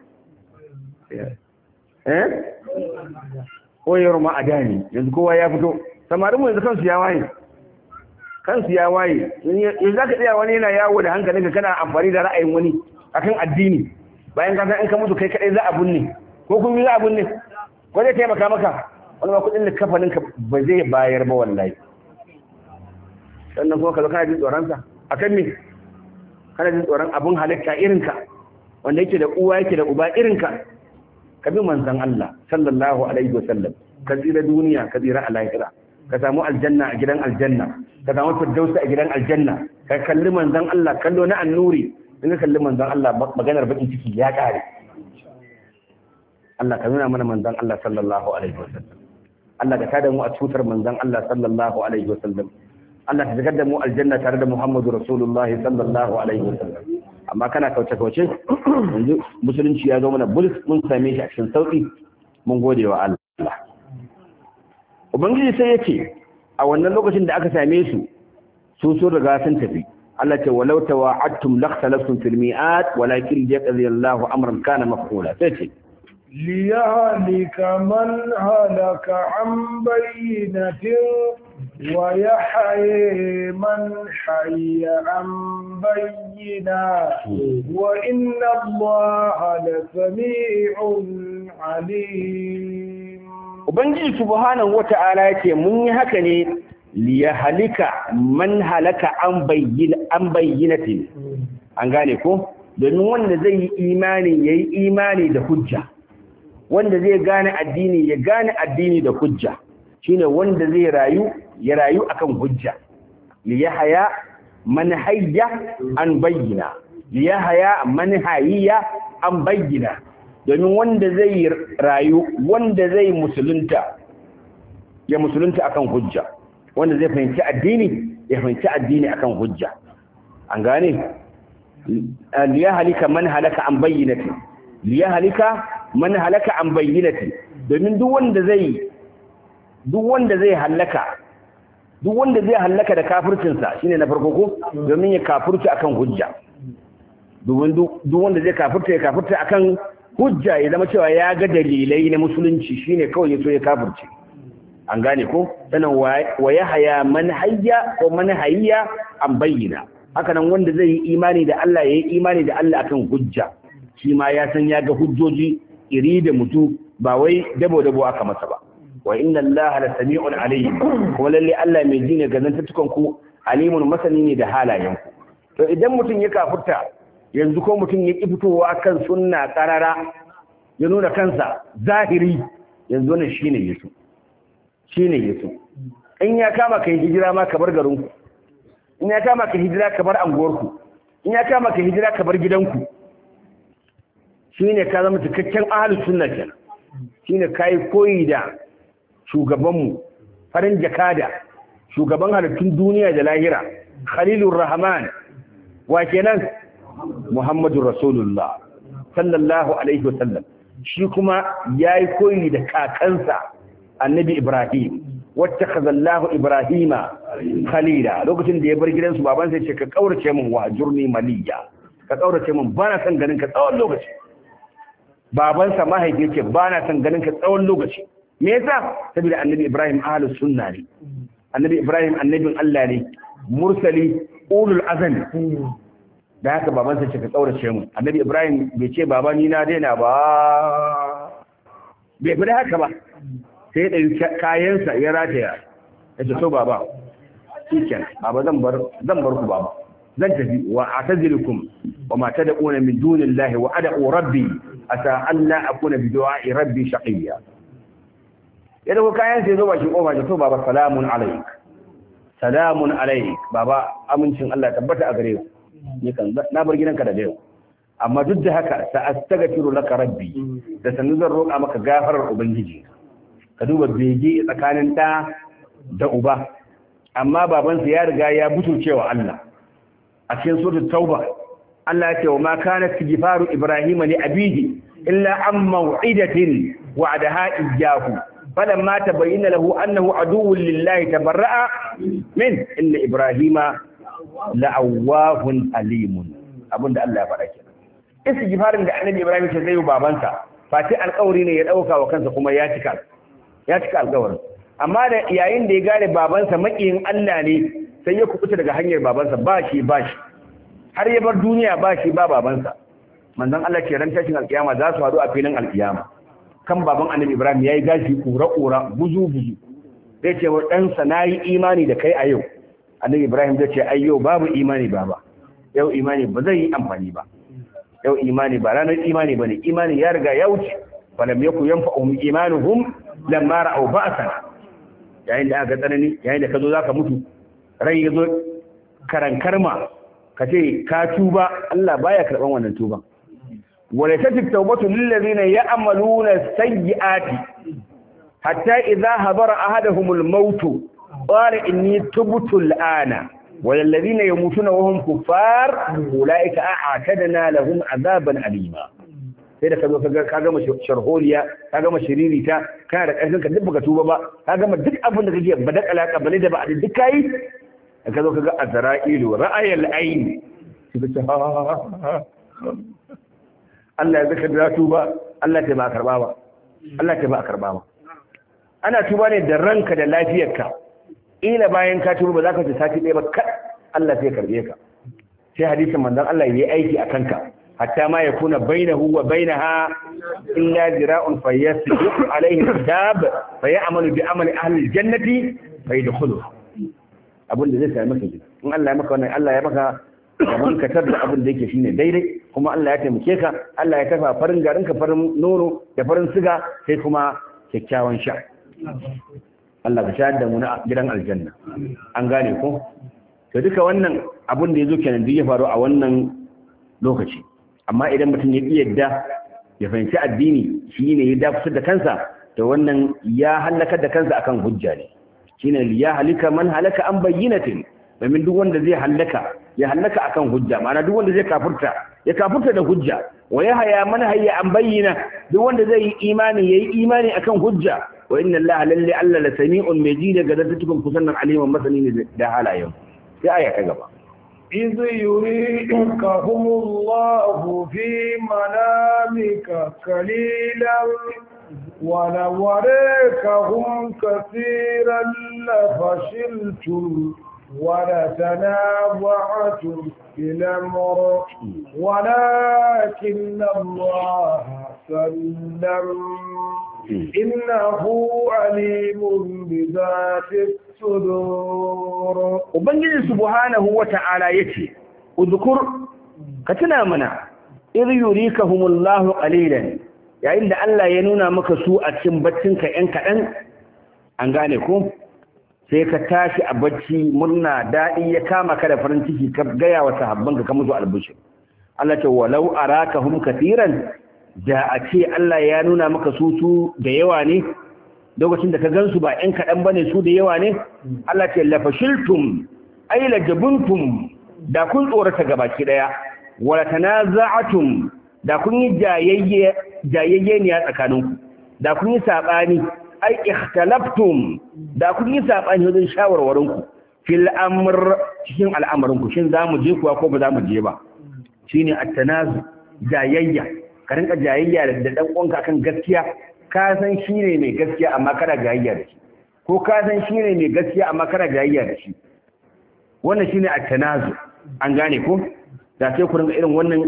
eh koyar ma a dani yanzu kowa ya fito samarin mu yanzu kansu ya waye kansu ya waye yanzu za ka tsaya wani yana yawo da hankalinka kana amfani da ra'ayin wani akan addini bayan ka san in ka mutu kai kadai za a bunne ko kun yi za a bunne ko zai taimaka maka wani ma kudin kafanin ka ba zai bayar ba wallahi sannan kuma ka zo kana jin tsoron sa akan me kana jin tsoron abun halitta irin ka wanda yake da uwa yake da uba irin ka ka bi manzon Allah sallallahu alaihi wasallam ka tsira duniya ka tsira a lahira ka samu aljanna a gidan aljanna ka samu firdausi a gidan aljanna ka kalli manzon Allah kallo na annuri in ka kalli manzon Allah maganar bakin ciki ya kare Allah ka nuna mana manzon Allah sallallahu alaihi wasallam Allah ka tada mu a tutar manzon Allah sallallahu alaihi wasallam Allah ka shigar da mu aljanna tare da Muhammadu Rasulullahi sallallahu alaihi wasallam amma kana kauce kauce yanzu musulunci ya zo mana bulus mun same shi a cikin sauki mun gode wa Allah Ubangiji sai ya ce a wannan lokacin da aka same su su sun riga sun tafi Allah ce walau tawa'attum lakhtalaftum fil mi'at walakin yaqdi Allahu amran kana maf'ula sai ce ليهلك من هلك عن بينة ويحيي من حي عن بينا وإن الله لسميع عليم Ubangiji subhanahu wata'ala yake mun yi haka ne liya halika man halaka an bayyana an bayyinatin an gane ko domin wanda zai yi imani yayi imani da hujja wanda zai gane addini ya gane addini da hujja shine wanda zai rayu ya rayu akan hujja liyahaya man hayya an bayyana liyahaya man hayya an bayyana domin wanda zai rayu wanda zai musulunta ya musulunta akan hujja wanda zai fahimci addini ya fahimci addini akan hujja an gane liyahalika man halaka an bayyinati liyahalika man halaka an bayyinati domin duk wanda zai duk wanda zai halaka duk wanda zai halaka da kafircinsa shine na farko ko domin ya kafirci akan hujja domin duk wanda zai kafirta ya kafirta akan hujja ya zama cewa ya ga dalilai na musulunci shine kawai ya so ya kafirce an gane ko sanan wa ya haya man hayya ko man hayya an bayyana haka nan wanda zai yi imani da Allah ya yi imani da Allah akan hujja shi ma ya san ya ga hujjoji iri da mutu ba wai dabo dabo aka masa ba wa inna Allah la sami'un alayhi kuma lalle Allah mai ji ne ga zantattukan ku alimun masani ne da halayen ku to idan mutum ya kafurta yanzu ko mutum ya ki fitowa kan sunna karara ya nuna kansa zahiri yanzu ne shine yesu shine yesu in ya kama kai hijira ma ka bar garin ku in ya kama ka hijira ka bar anguwar ku in ya kama ka hijira ka bar gidanku shine ka zama cikakken ahlus sunna kenan shine kai koyi da shugabanmu farin jakada shugaban halittun duniya da lahira khalilur rahman wa kenan muhammadur rasulullah sallallahu alaihi wasallam shi kuma yayi koyi da kakansa annabi ibrahim wacce khazallahu ibrahima khalila lokacin da ya bar gidansu baban sai ce ka kaurace min wa jurni maliya ka kaurace min bana son ganin ka tsawon lokaci babansa mahaifi ce bana son ganin ka tsawon lokaci me yasa saboda annabi ibrahim ahlus sunna ne annabi ibrahim annabin Allah ne mursali ulul azmi da haka babansa ce ka kaurace mu annabi ibrahim bai ce baba ni na daina ba bai fi haka ba sai da kayansa ya rataya ya ce so baba shiken baba zan bar zan bar ku baba zan tafi wa atazilukum wa ma tad'una min dunillahi wa ad'u rabbi asa alla akuna bi du'a'i rabbi shaqiya ya dago kayan sai zo ba shi kofa ce to baba salamun alaik salamun alaik baba amincin Allah tabbata a gare ku ni kan na bar gidanka da yau amma duk da haka sa astaghfiru laka rabbi da sanin zan roƙa maka gafarar ubangiji ka duba bege tsakanin ɗa da uba amma babansa ya riga ya cewa Allah a cikin suratul tauba Allah ya ce wa ma kana istighfaru ibrahima li abihi illa an maw'idatin wa'adaha iyyahu falamma tabayyana lahu annahu aduwwun lillahi tabarra'a min inna ibrahima la'awwahun alimun abinda Allah ya faɗa kenan istighfarin da annabi ibrahim ce zai yi babansa fati alƙawari ne ya ɗauka wa kansa kuma ya cika ya cika alƙawarin amma da yayin da ya gane babansa makiyin Allah ne sai ya kubuta daga hanyar babansa ba shi ba shi har ya bar duniya ba shi ba babansa manzon Allah ce ran tashin alƙiyama za su haɗu a filin alƙiyama kan baban annabi Ibrahim yayi gashi kura kura buzu buzu zai ce wa ɗansa na yi imani da kai a yau annabi Ibrahim zai ce ai yau babu imani baba yau imani ba zai yi amfani ba yau imani ba ranar imani bane imani ya riga ya wuce falam yaku yanfa'uhum imanuhum lamma ra'aw ba'sana yayin da aka tsanani yayin da ka zo zaka mutu rai ya zo karankarma ka ce ka tuba Allah baya karban wannan tuban wala tatif tawbatu lil ladina ya'maluna sayyi'ati hatta idza hadara ahaduhum al maut qala inni tubtu al ana wal ladina yamutuna wa hum kuffar ulaika a'tadna lahum azaban alima sai da ka zo ka gama sharholiya ka gama shiririta kana da ƙarfin ka duk baka tuba ba ka gama duk abin da kake ba da alaka bale da ba a duk kai ka zo ka ga azra'ilu ra'ayal ayn sai ka Allah ya zaka da tuba Allah ta ba karba ba Allah ta ba karba ba ana tuba ne da ranka da lafiyarka ila bayan ka tuba ba za ka ci sati ɗaya ba kad Allah sai karbe ka sai hadisin manzon Allah yayi aiki a kanka hatta ma yakuna bainahu wa bainaha illa zira'un fayyasbiq alayhi kitab fayamalu bi amali ahli aljannati fayadkhuluha abin da zai sami maka gida in Allah ya maka wannan Allah ya maka gaban ka tar da abin da yake shine daidai kuma Allah ya taimake ka Allah ya kafa farin garin ka farin nono da farin siga sai kuma kyakkyawan sha Allah ka shayar da mu na gidan aljanna an gane ko to duka wannan abin da yazo kenan duk ya faru a wannan lokaci amma idan mutum ya ki yadda ya fahimci addini shine ya dafusar da kansa to wannan ya halaka da kansa akan hujja ne shine ya halika man halaka an bayyinatin domin duk wanda zai halaka ya halaka akan hujja ma'ana duk wanda zai kafurta ya kafurta da hujja wa ya haya man hayya an bayyana duk wanda zai yi imani yayi imani akan hujja wa inna allaha lalle alla la sami'un mai ji daga zattukum kusannan aliman masani ne da halayen sai aya ta gaba إذ يريكهم الله في منامك قليلا ولوريكهم كثيرا لفشلتم ولتنازعتم في الأمر ولكن الله سلم إنه عليم بذات الصدور Ubangiji subhanahu wa ta'ala yace, Uzukur, ka tuna mana, iri yuri ka humullahu ƙalilan, yayin da Allah ya nuna maka su a cikin baccinka ‘yan kaɗan, an gane ko? Sai ka tashi a bacci murna daɗi ya kama ka da farin ciki ka gaya wa sahabbanka ka musu albishir. Allah ce, walau a raka hum katiran, da a ce Allah ya nuna maka su su da yawa ne, lokacin da ka gansu ba ‘yan kaɗan ba ne su da yawa ne, Allah ce lafashiltum, ai lajabuntum da kun tsorata gabaki ɗaya, wala tanaza'atum da kun yi jayayye ne a tsakaninku, da kun yi saɓani, ai ikhtalaftum da kun yi saɓani wajen shawarwarinku, fil amr cikin al'amarinku, shin za mu je kuwa ko ba za mu je ba. Shi ne attanazu, jayayya, ka rinka jayayya da ɗan uwanka akan gaskiya, ka san shi ne mai gaskiya amma kana jayayya da shi ko ka san shi ne mai gaskiya amma kana jayayya da shi wannan shine at-tanazu an gane ko da sai ku ringa irin wannan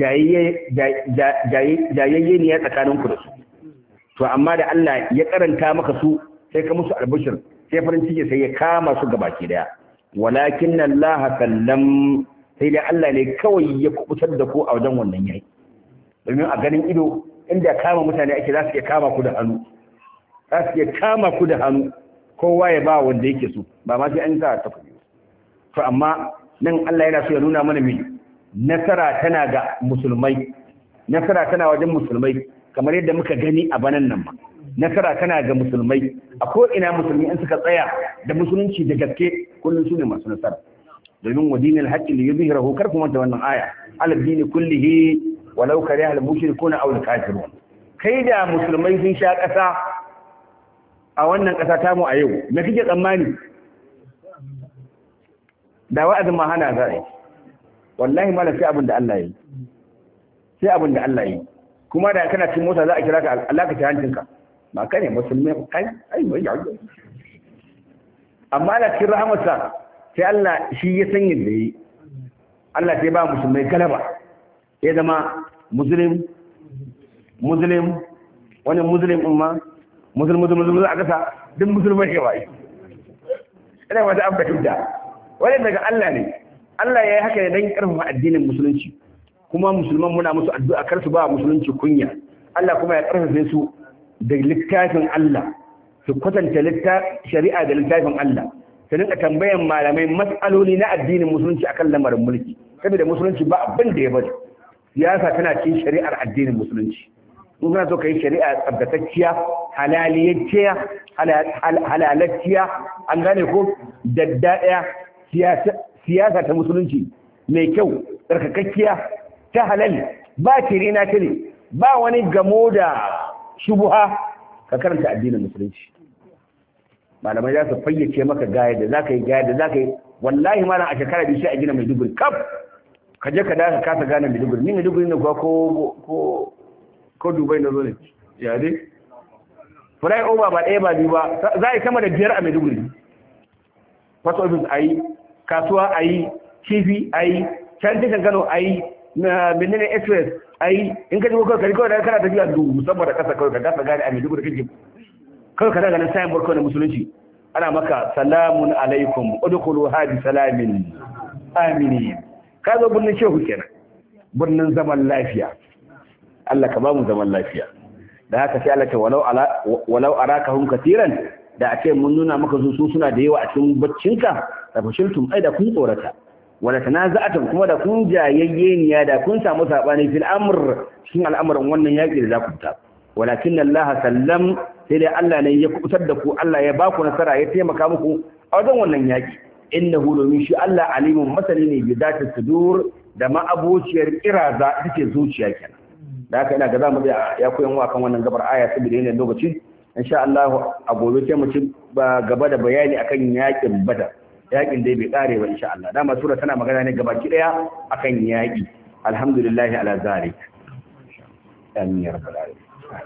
jayayye ne ya tsakanin ku da su to amma da Allah ya karanta maka su sai ka musu albishir sai farin ciki sai ya kama su gabaki daya walakin Allah sallam sai dai Allah ne kawai ya kubutar da ku a wajen wannan yayi domin a ganin ido inda kama mutane ake za su iya kama ku da hannu za su iya kama ku da hannu kowa ya ba wanda yake so ba ma sai an sa ta kuɗi to amma nan Allah yana so ya nuna mana me nasara tana ga musulmai nasara tana wajen musulmai kamar yadda muka gani a banan nan ma nasara tana ga musulmai a ko ina musulmi in suka tsaya da musulunci da gaske kullum su ne masu nasara domin wa dinil haqqi li yuzhirahu kar kuma ta wannan aya ala dini kullihi walau kariha al-mushrikuna aw al-kafirun kai da musulmai sun sha ƙasa a wannan ƙasa ta mu a yau me kike tsammani da wa'azin ma hana za a yi wallahi malam sai abin da Allah yi sai abin da Allah yi kuma da kana cin mota za a kira ka Allah ka ci hancinka ba kai ne musulmi kai ai mai yawo amma da cikin rahamarsa sai Allah shi ya san yadda yi Allah sai ba musulmai galaba ya zama muslim muslim wani muslim umma muslim muslim muslim a kasa duk musulmai ke bai ina wata an fahimta wani daga Allah ne Allah ya yi haka ne don karfafa addinin musulunci kuma musulman muna musu addu'a kar su ba musulunci kunya Allah kuma ya karfafe su da littafin Allah su kwatanta shari'a da littafin Allah su rinka tambayan malamai matsaloli na addinin musulunci akan lamarin mulki saboda musulunci ba abin da ya bari siyasa tana cikin shari'ar addinin musulunci in kana so ka yi shari'a tsabtatacciya halaliyacciya halalacciya an gane ko daddaya siyasa ta musulunci mai kyau tsarkakakkiya ta halal ba tire na tire ba wani gamo da shubuha ka karanta addinin musulunci malamai za su fayyace maka gaya da za ka yi gaya da za ka yi wallahi malam a shekara biyu sai a gina maiduguri kaf ka je ka daga kasa gane maiduguri ni maiduguri ne kuwa ko ko dubai na zo ne ya dai fly over ba ɗaya ba biyu ba za a yi sama da biyar a maiduguri post office ayi kasuwa ayi kifi ayi can tashan Kano ayi na menene express ayi in ka ji ko kai kawai da kana tafiya dubu saboda kasa kawai ka gasa gari a Maiduguri kake kawai ka daga nan sayan barko na musulunci ana maka salamun alaikum udkhulu hadi salamin aminin ka zo birnin shehu kenan birnin zaman lafiya Allah ka ba mu zaman lafiya da haka sai Allah ce walau ala walau arakahum katiran da ake mun nuna maka su su suna da yawa a cikin baccinka da fashiltum ai da kun tsorata wala tanaza'atum kuma da kun jayayyeniya da kun samu sabani fil amr cikin al'amuran wannan yaki da za ku fita walakin Allah sallam sai dai Allah ne ya kubutar da ku Allah ya ba ku nasara ya taimaka muku a wajen wannan yaki innahu domin shi Allah alimun masani ne bi zati sudur da ma'abociyar kiraza ita ce zuciya kenan da haka ina ga zamu da ya koyan wa kan wannan gabar aya saboda yana lokaci insha Allah a gobe sai mu ci gaba da bayani akan yakin badar yakin dai bai kare ba insha Allah dama sura tana magana ne gabaki daya akan yaki alhamdulillah ala zalik amin ya rabbal alamin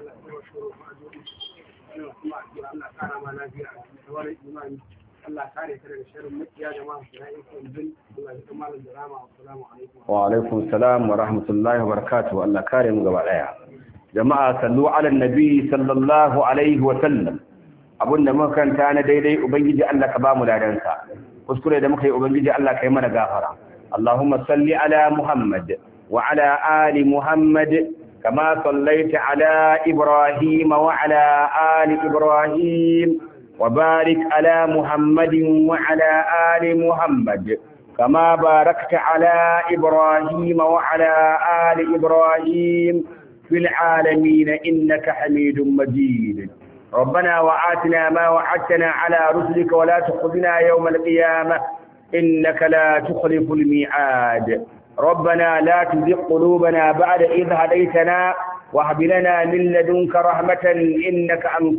Allah kare ka daga sharrin makiya da masu ra'ayin kwanzin Allah ya kama da rama assalamu alaikum wa alaikum salam wa rahmatullahi wa barakatuh Allah kare mu gaba daya jama'a sallu ala nabi sallallahu alaihi wa sallam abunda muka kanta na daidai ubangiji Allah ka ba mu ladansa kuskure da muka yi ubangiji Allah ka yi mana gafara Allahumma salli ala Muhammad wa ala ali Muhammad kama sallaita ala Ibrahim wa ala ali Ibrahim وبارك على محمد وعلى آل محمد كما باركت على إبراهيم وعلى آل إبراهيم في العالمين إنك حميد مجيد ربنا وآتنا ما وعدتنا على رسلك ولا تخذنا يوم القيامة إنك لا تخلف الميعاد ربنا لا تزغ قلوبنا بعد إذ هديتنا وهب لنا من لدنك رحمة إنك أنت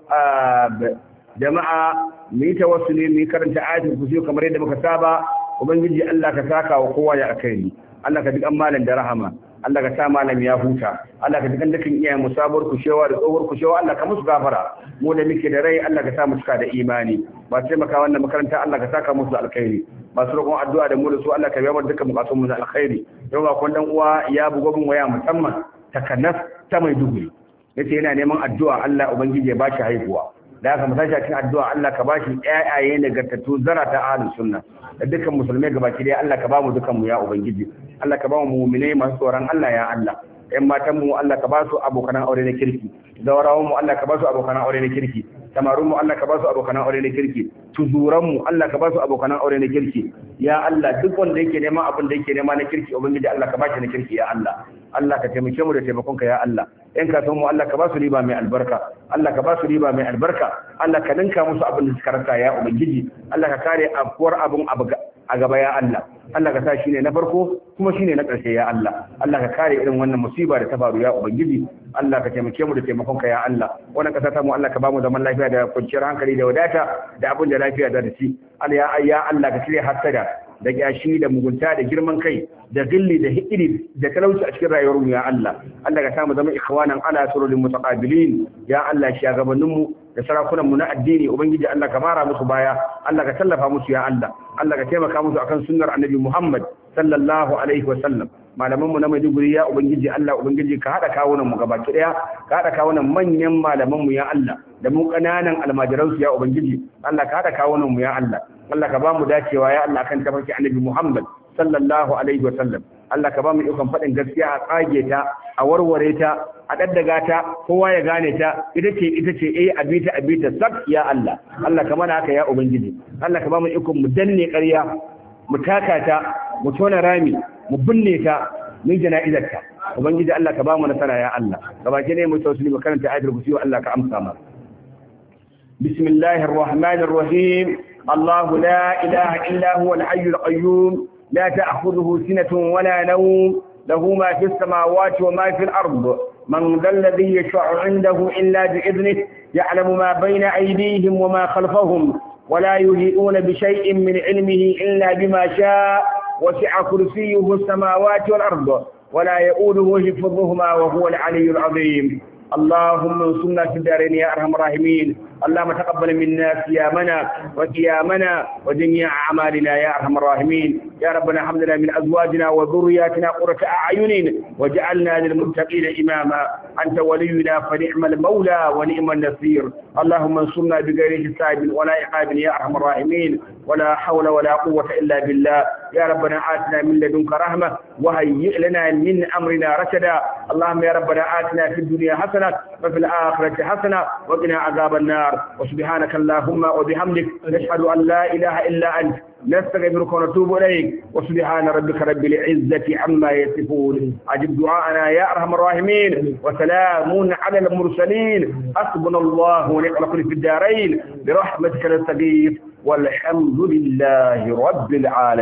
الوهاب jama'a mu yi tawassuli mu yi karanta ayatul kursi kamar yadda muka saba ubangiji Allah ka saka wa kowa ya alkhairi Allah ka duk an malam da rahama Allah ka sa malam ya huta Allah ka duk dukkan iyayen mu sabuwar kushewa da tsohuwar kushewa Allah ka musu gafara mu da muke da rai Allah ka sa mu cika da imani ba sai maka wannan makaranta Allah ka saka musu alkhairi masu roƙon addu'a da mu da su Allah ka biya mana dukkan bukatun mu na alkhairi yau ga kun dan uwa ya bugo min waya musamman takanas ta mai duguri yace yana neman addu'a Allah ubangiji ya bashi haihuwa da aka mu tashi cikin addu'a Allah ka bashi ƴaƴaye nagartattu zara ta ahlus sunna da dukkan musulmai gabaki dai Allah ka bamu dukan mu ya ubangiji Allah ka bamu mu'minai masu tsoron Allah ya Allah ƴan matan mu Allah ka ba su abokan aure na kirki zawarawan mu Allah ka ba su abokan aure na kirki tamarun mu Allah ka ba su abokan aure na kirki tuzuran mu Allah ka ba su abokan aure na kirki ya Allah duk wanda yake neman abin da yake nema na kirki ubangiji Allah ka ba shi na kirki ya Allah Allah ka taimake mu da taimakonka ya Allah in ka san mu Allah ka ba su riba mai albarka Allah ka ba su riba mai albarka Allah ka ninka musu abin da suka rasa ya ubangiji Allah ka kare afkuwar abin a gaba ya Allah Allah ka sa shine na farko kuma shine na ƙarshe ya Allah Allah ka kare irin wannan musiba da ta faru ya ubangiji Allah ka taimake mu da taimakonka ya Allah wannan kasa ta mu Allah ka ba mu zaman lafiya da kwanciyar hankali da wadata da abin da lafiya da ci Allah ya Allah ka cire hasada da kyashi da mugunta da girman kai da gilli da hikiri da talauci a cikin rayuwar mu ya Allah Allah ka samu zama ikhwanan ala surulil mutaqabilin ya Allah shagabannin mu da sarakunan mu na addini ubangiji Allah ka mara musu baya Allah ka tallafa musu ya Allah Allah ka taimaka musu akan sunnar annabi Muhammad sallallahu alaihi wa sallam malaman mu na Maiduguri ya ubangiji Allah ubangiji ka hada kawunan mu gabaki daya ka hada kawunan manyan malaman mu ya Allah da mu kananan almajiran su ya ubangiji Allah ka hada kawunan mu ya Allah Allah ka ba mu dacewa ya Allah kan tafarki annabi Muhammad sallallahu alaihi wa sallam Allah ka ba mu ikon faɗin gaskiya a tsage ta a warware ta a daddaga ta kowa ya gane ta ita ce ita ce eh abita abita sak ya Allah Allah ka mana haka ya ubangiji Allah ka ba mu ikon mu danne ƙarya mu taka ta mu tona rami mu binne ta mun jana'izar ta ubangiji Allah ka ba mu nasara ya Allah gabaki ne mu tawassuli mu karanta ayatul kursi Allah ka amsa mana bismillahir rahmanir rahim الله لا إله إلا هو الحي القيوم لا تأخذه سنة ولا نوم له ما في السماوات وما في الأرض من ذا الذي يشفع عنده إلا بإذنه يعلم ما بين أيديهم وما خلفهم ولا يهيئون بشيء من علمه إلا بما شاء وسع كرسيه السماوات والأرض ولا يؤوده حفظهما وهو العلي العظيم اللهم انصرنا في الدارين يا ارحم الراحمين اللهم تقبل منا صيامنا وقيامنا وجميع اعمالنا يا ارحم الراحمين يا ربنا هب لنا من ازواجنا وذرياتنا قرة اعين واجعلنا للمتقين اماما انت ولينا فنعم المولى ونعم النصير اللهم انصرنا بغير حساب ولا عقاب يا ارحم الراحمين ولا حول ولا قوة الا بالله يا ربنا آتنا من لدنك رحمة وهيئ لنا من أمرنا رشدا اللهم يا ربنا آتنا في الدنيا حسنة وفي الآخرة حسنة وقنا عذاب النار وسبحانك اللهم وبحمدك نشهد أن لا إله إلا أنت نستغفرك ونتوب إليك وسبحان ربك رب العزة عما يصفون أجب دعاءنا يا أرحم الراحمين وسلام على المرسلين حسبنا الله ونعم الوكيل في الدارين برحمتك نستغيث والحمد لله رب العالمين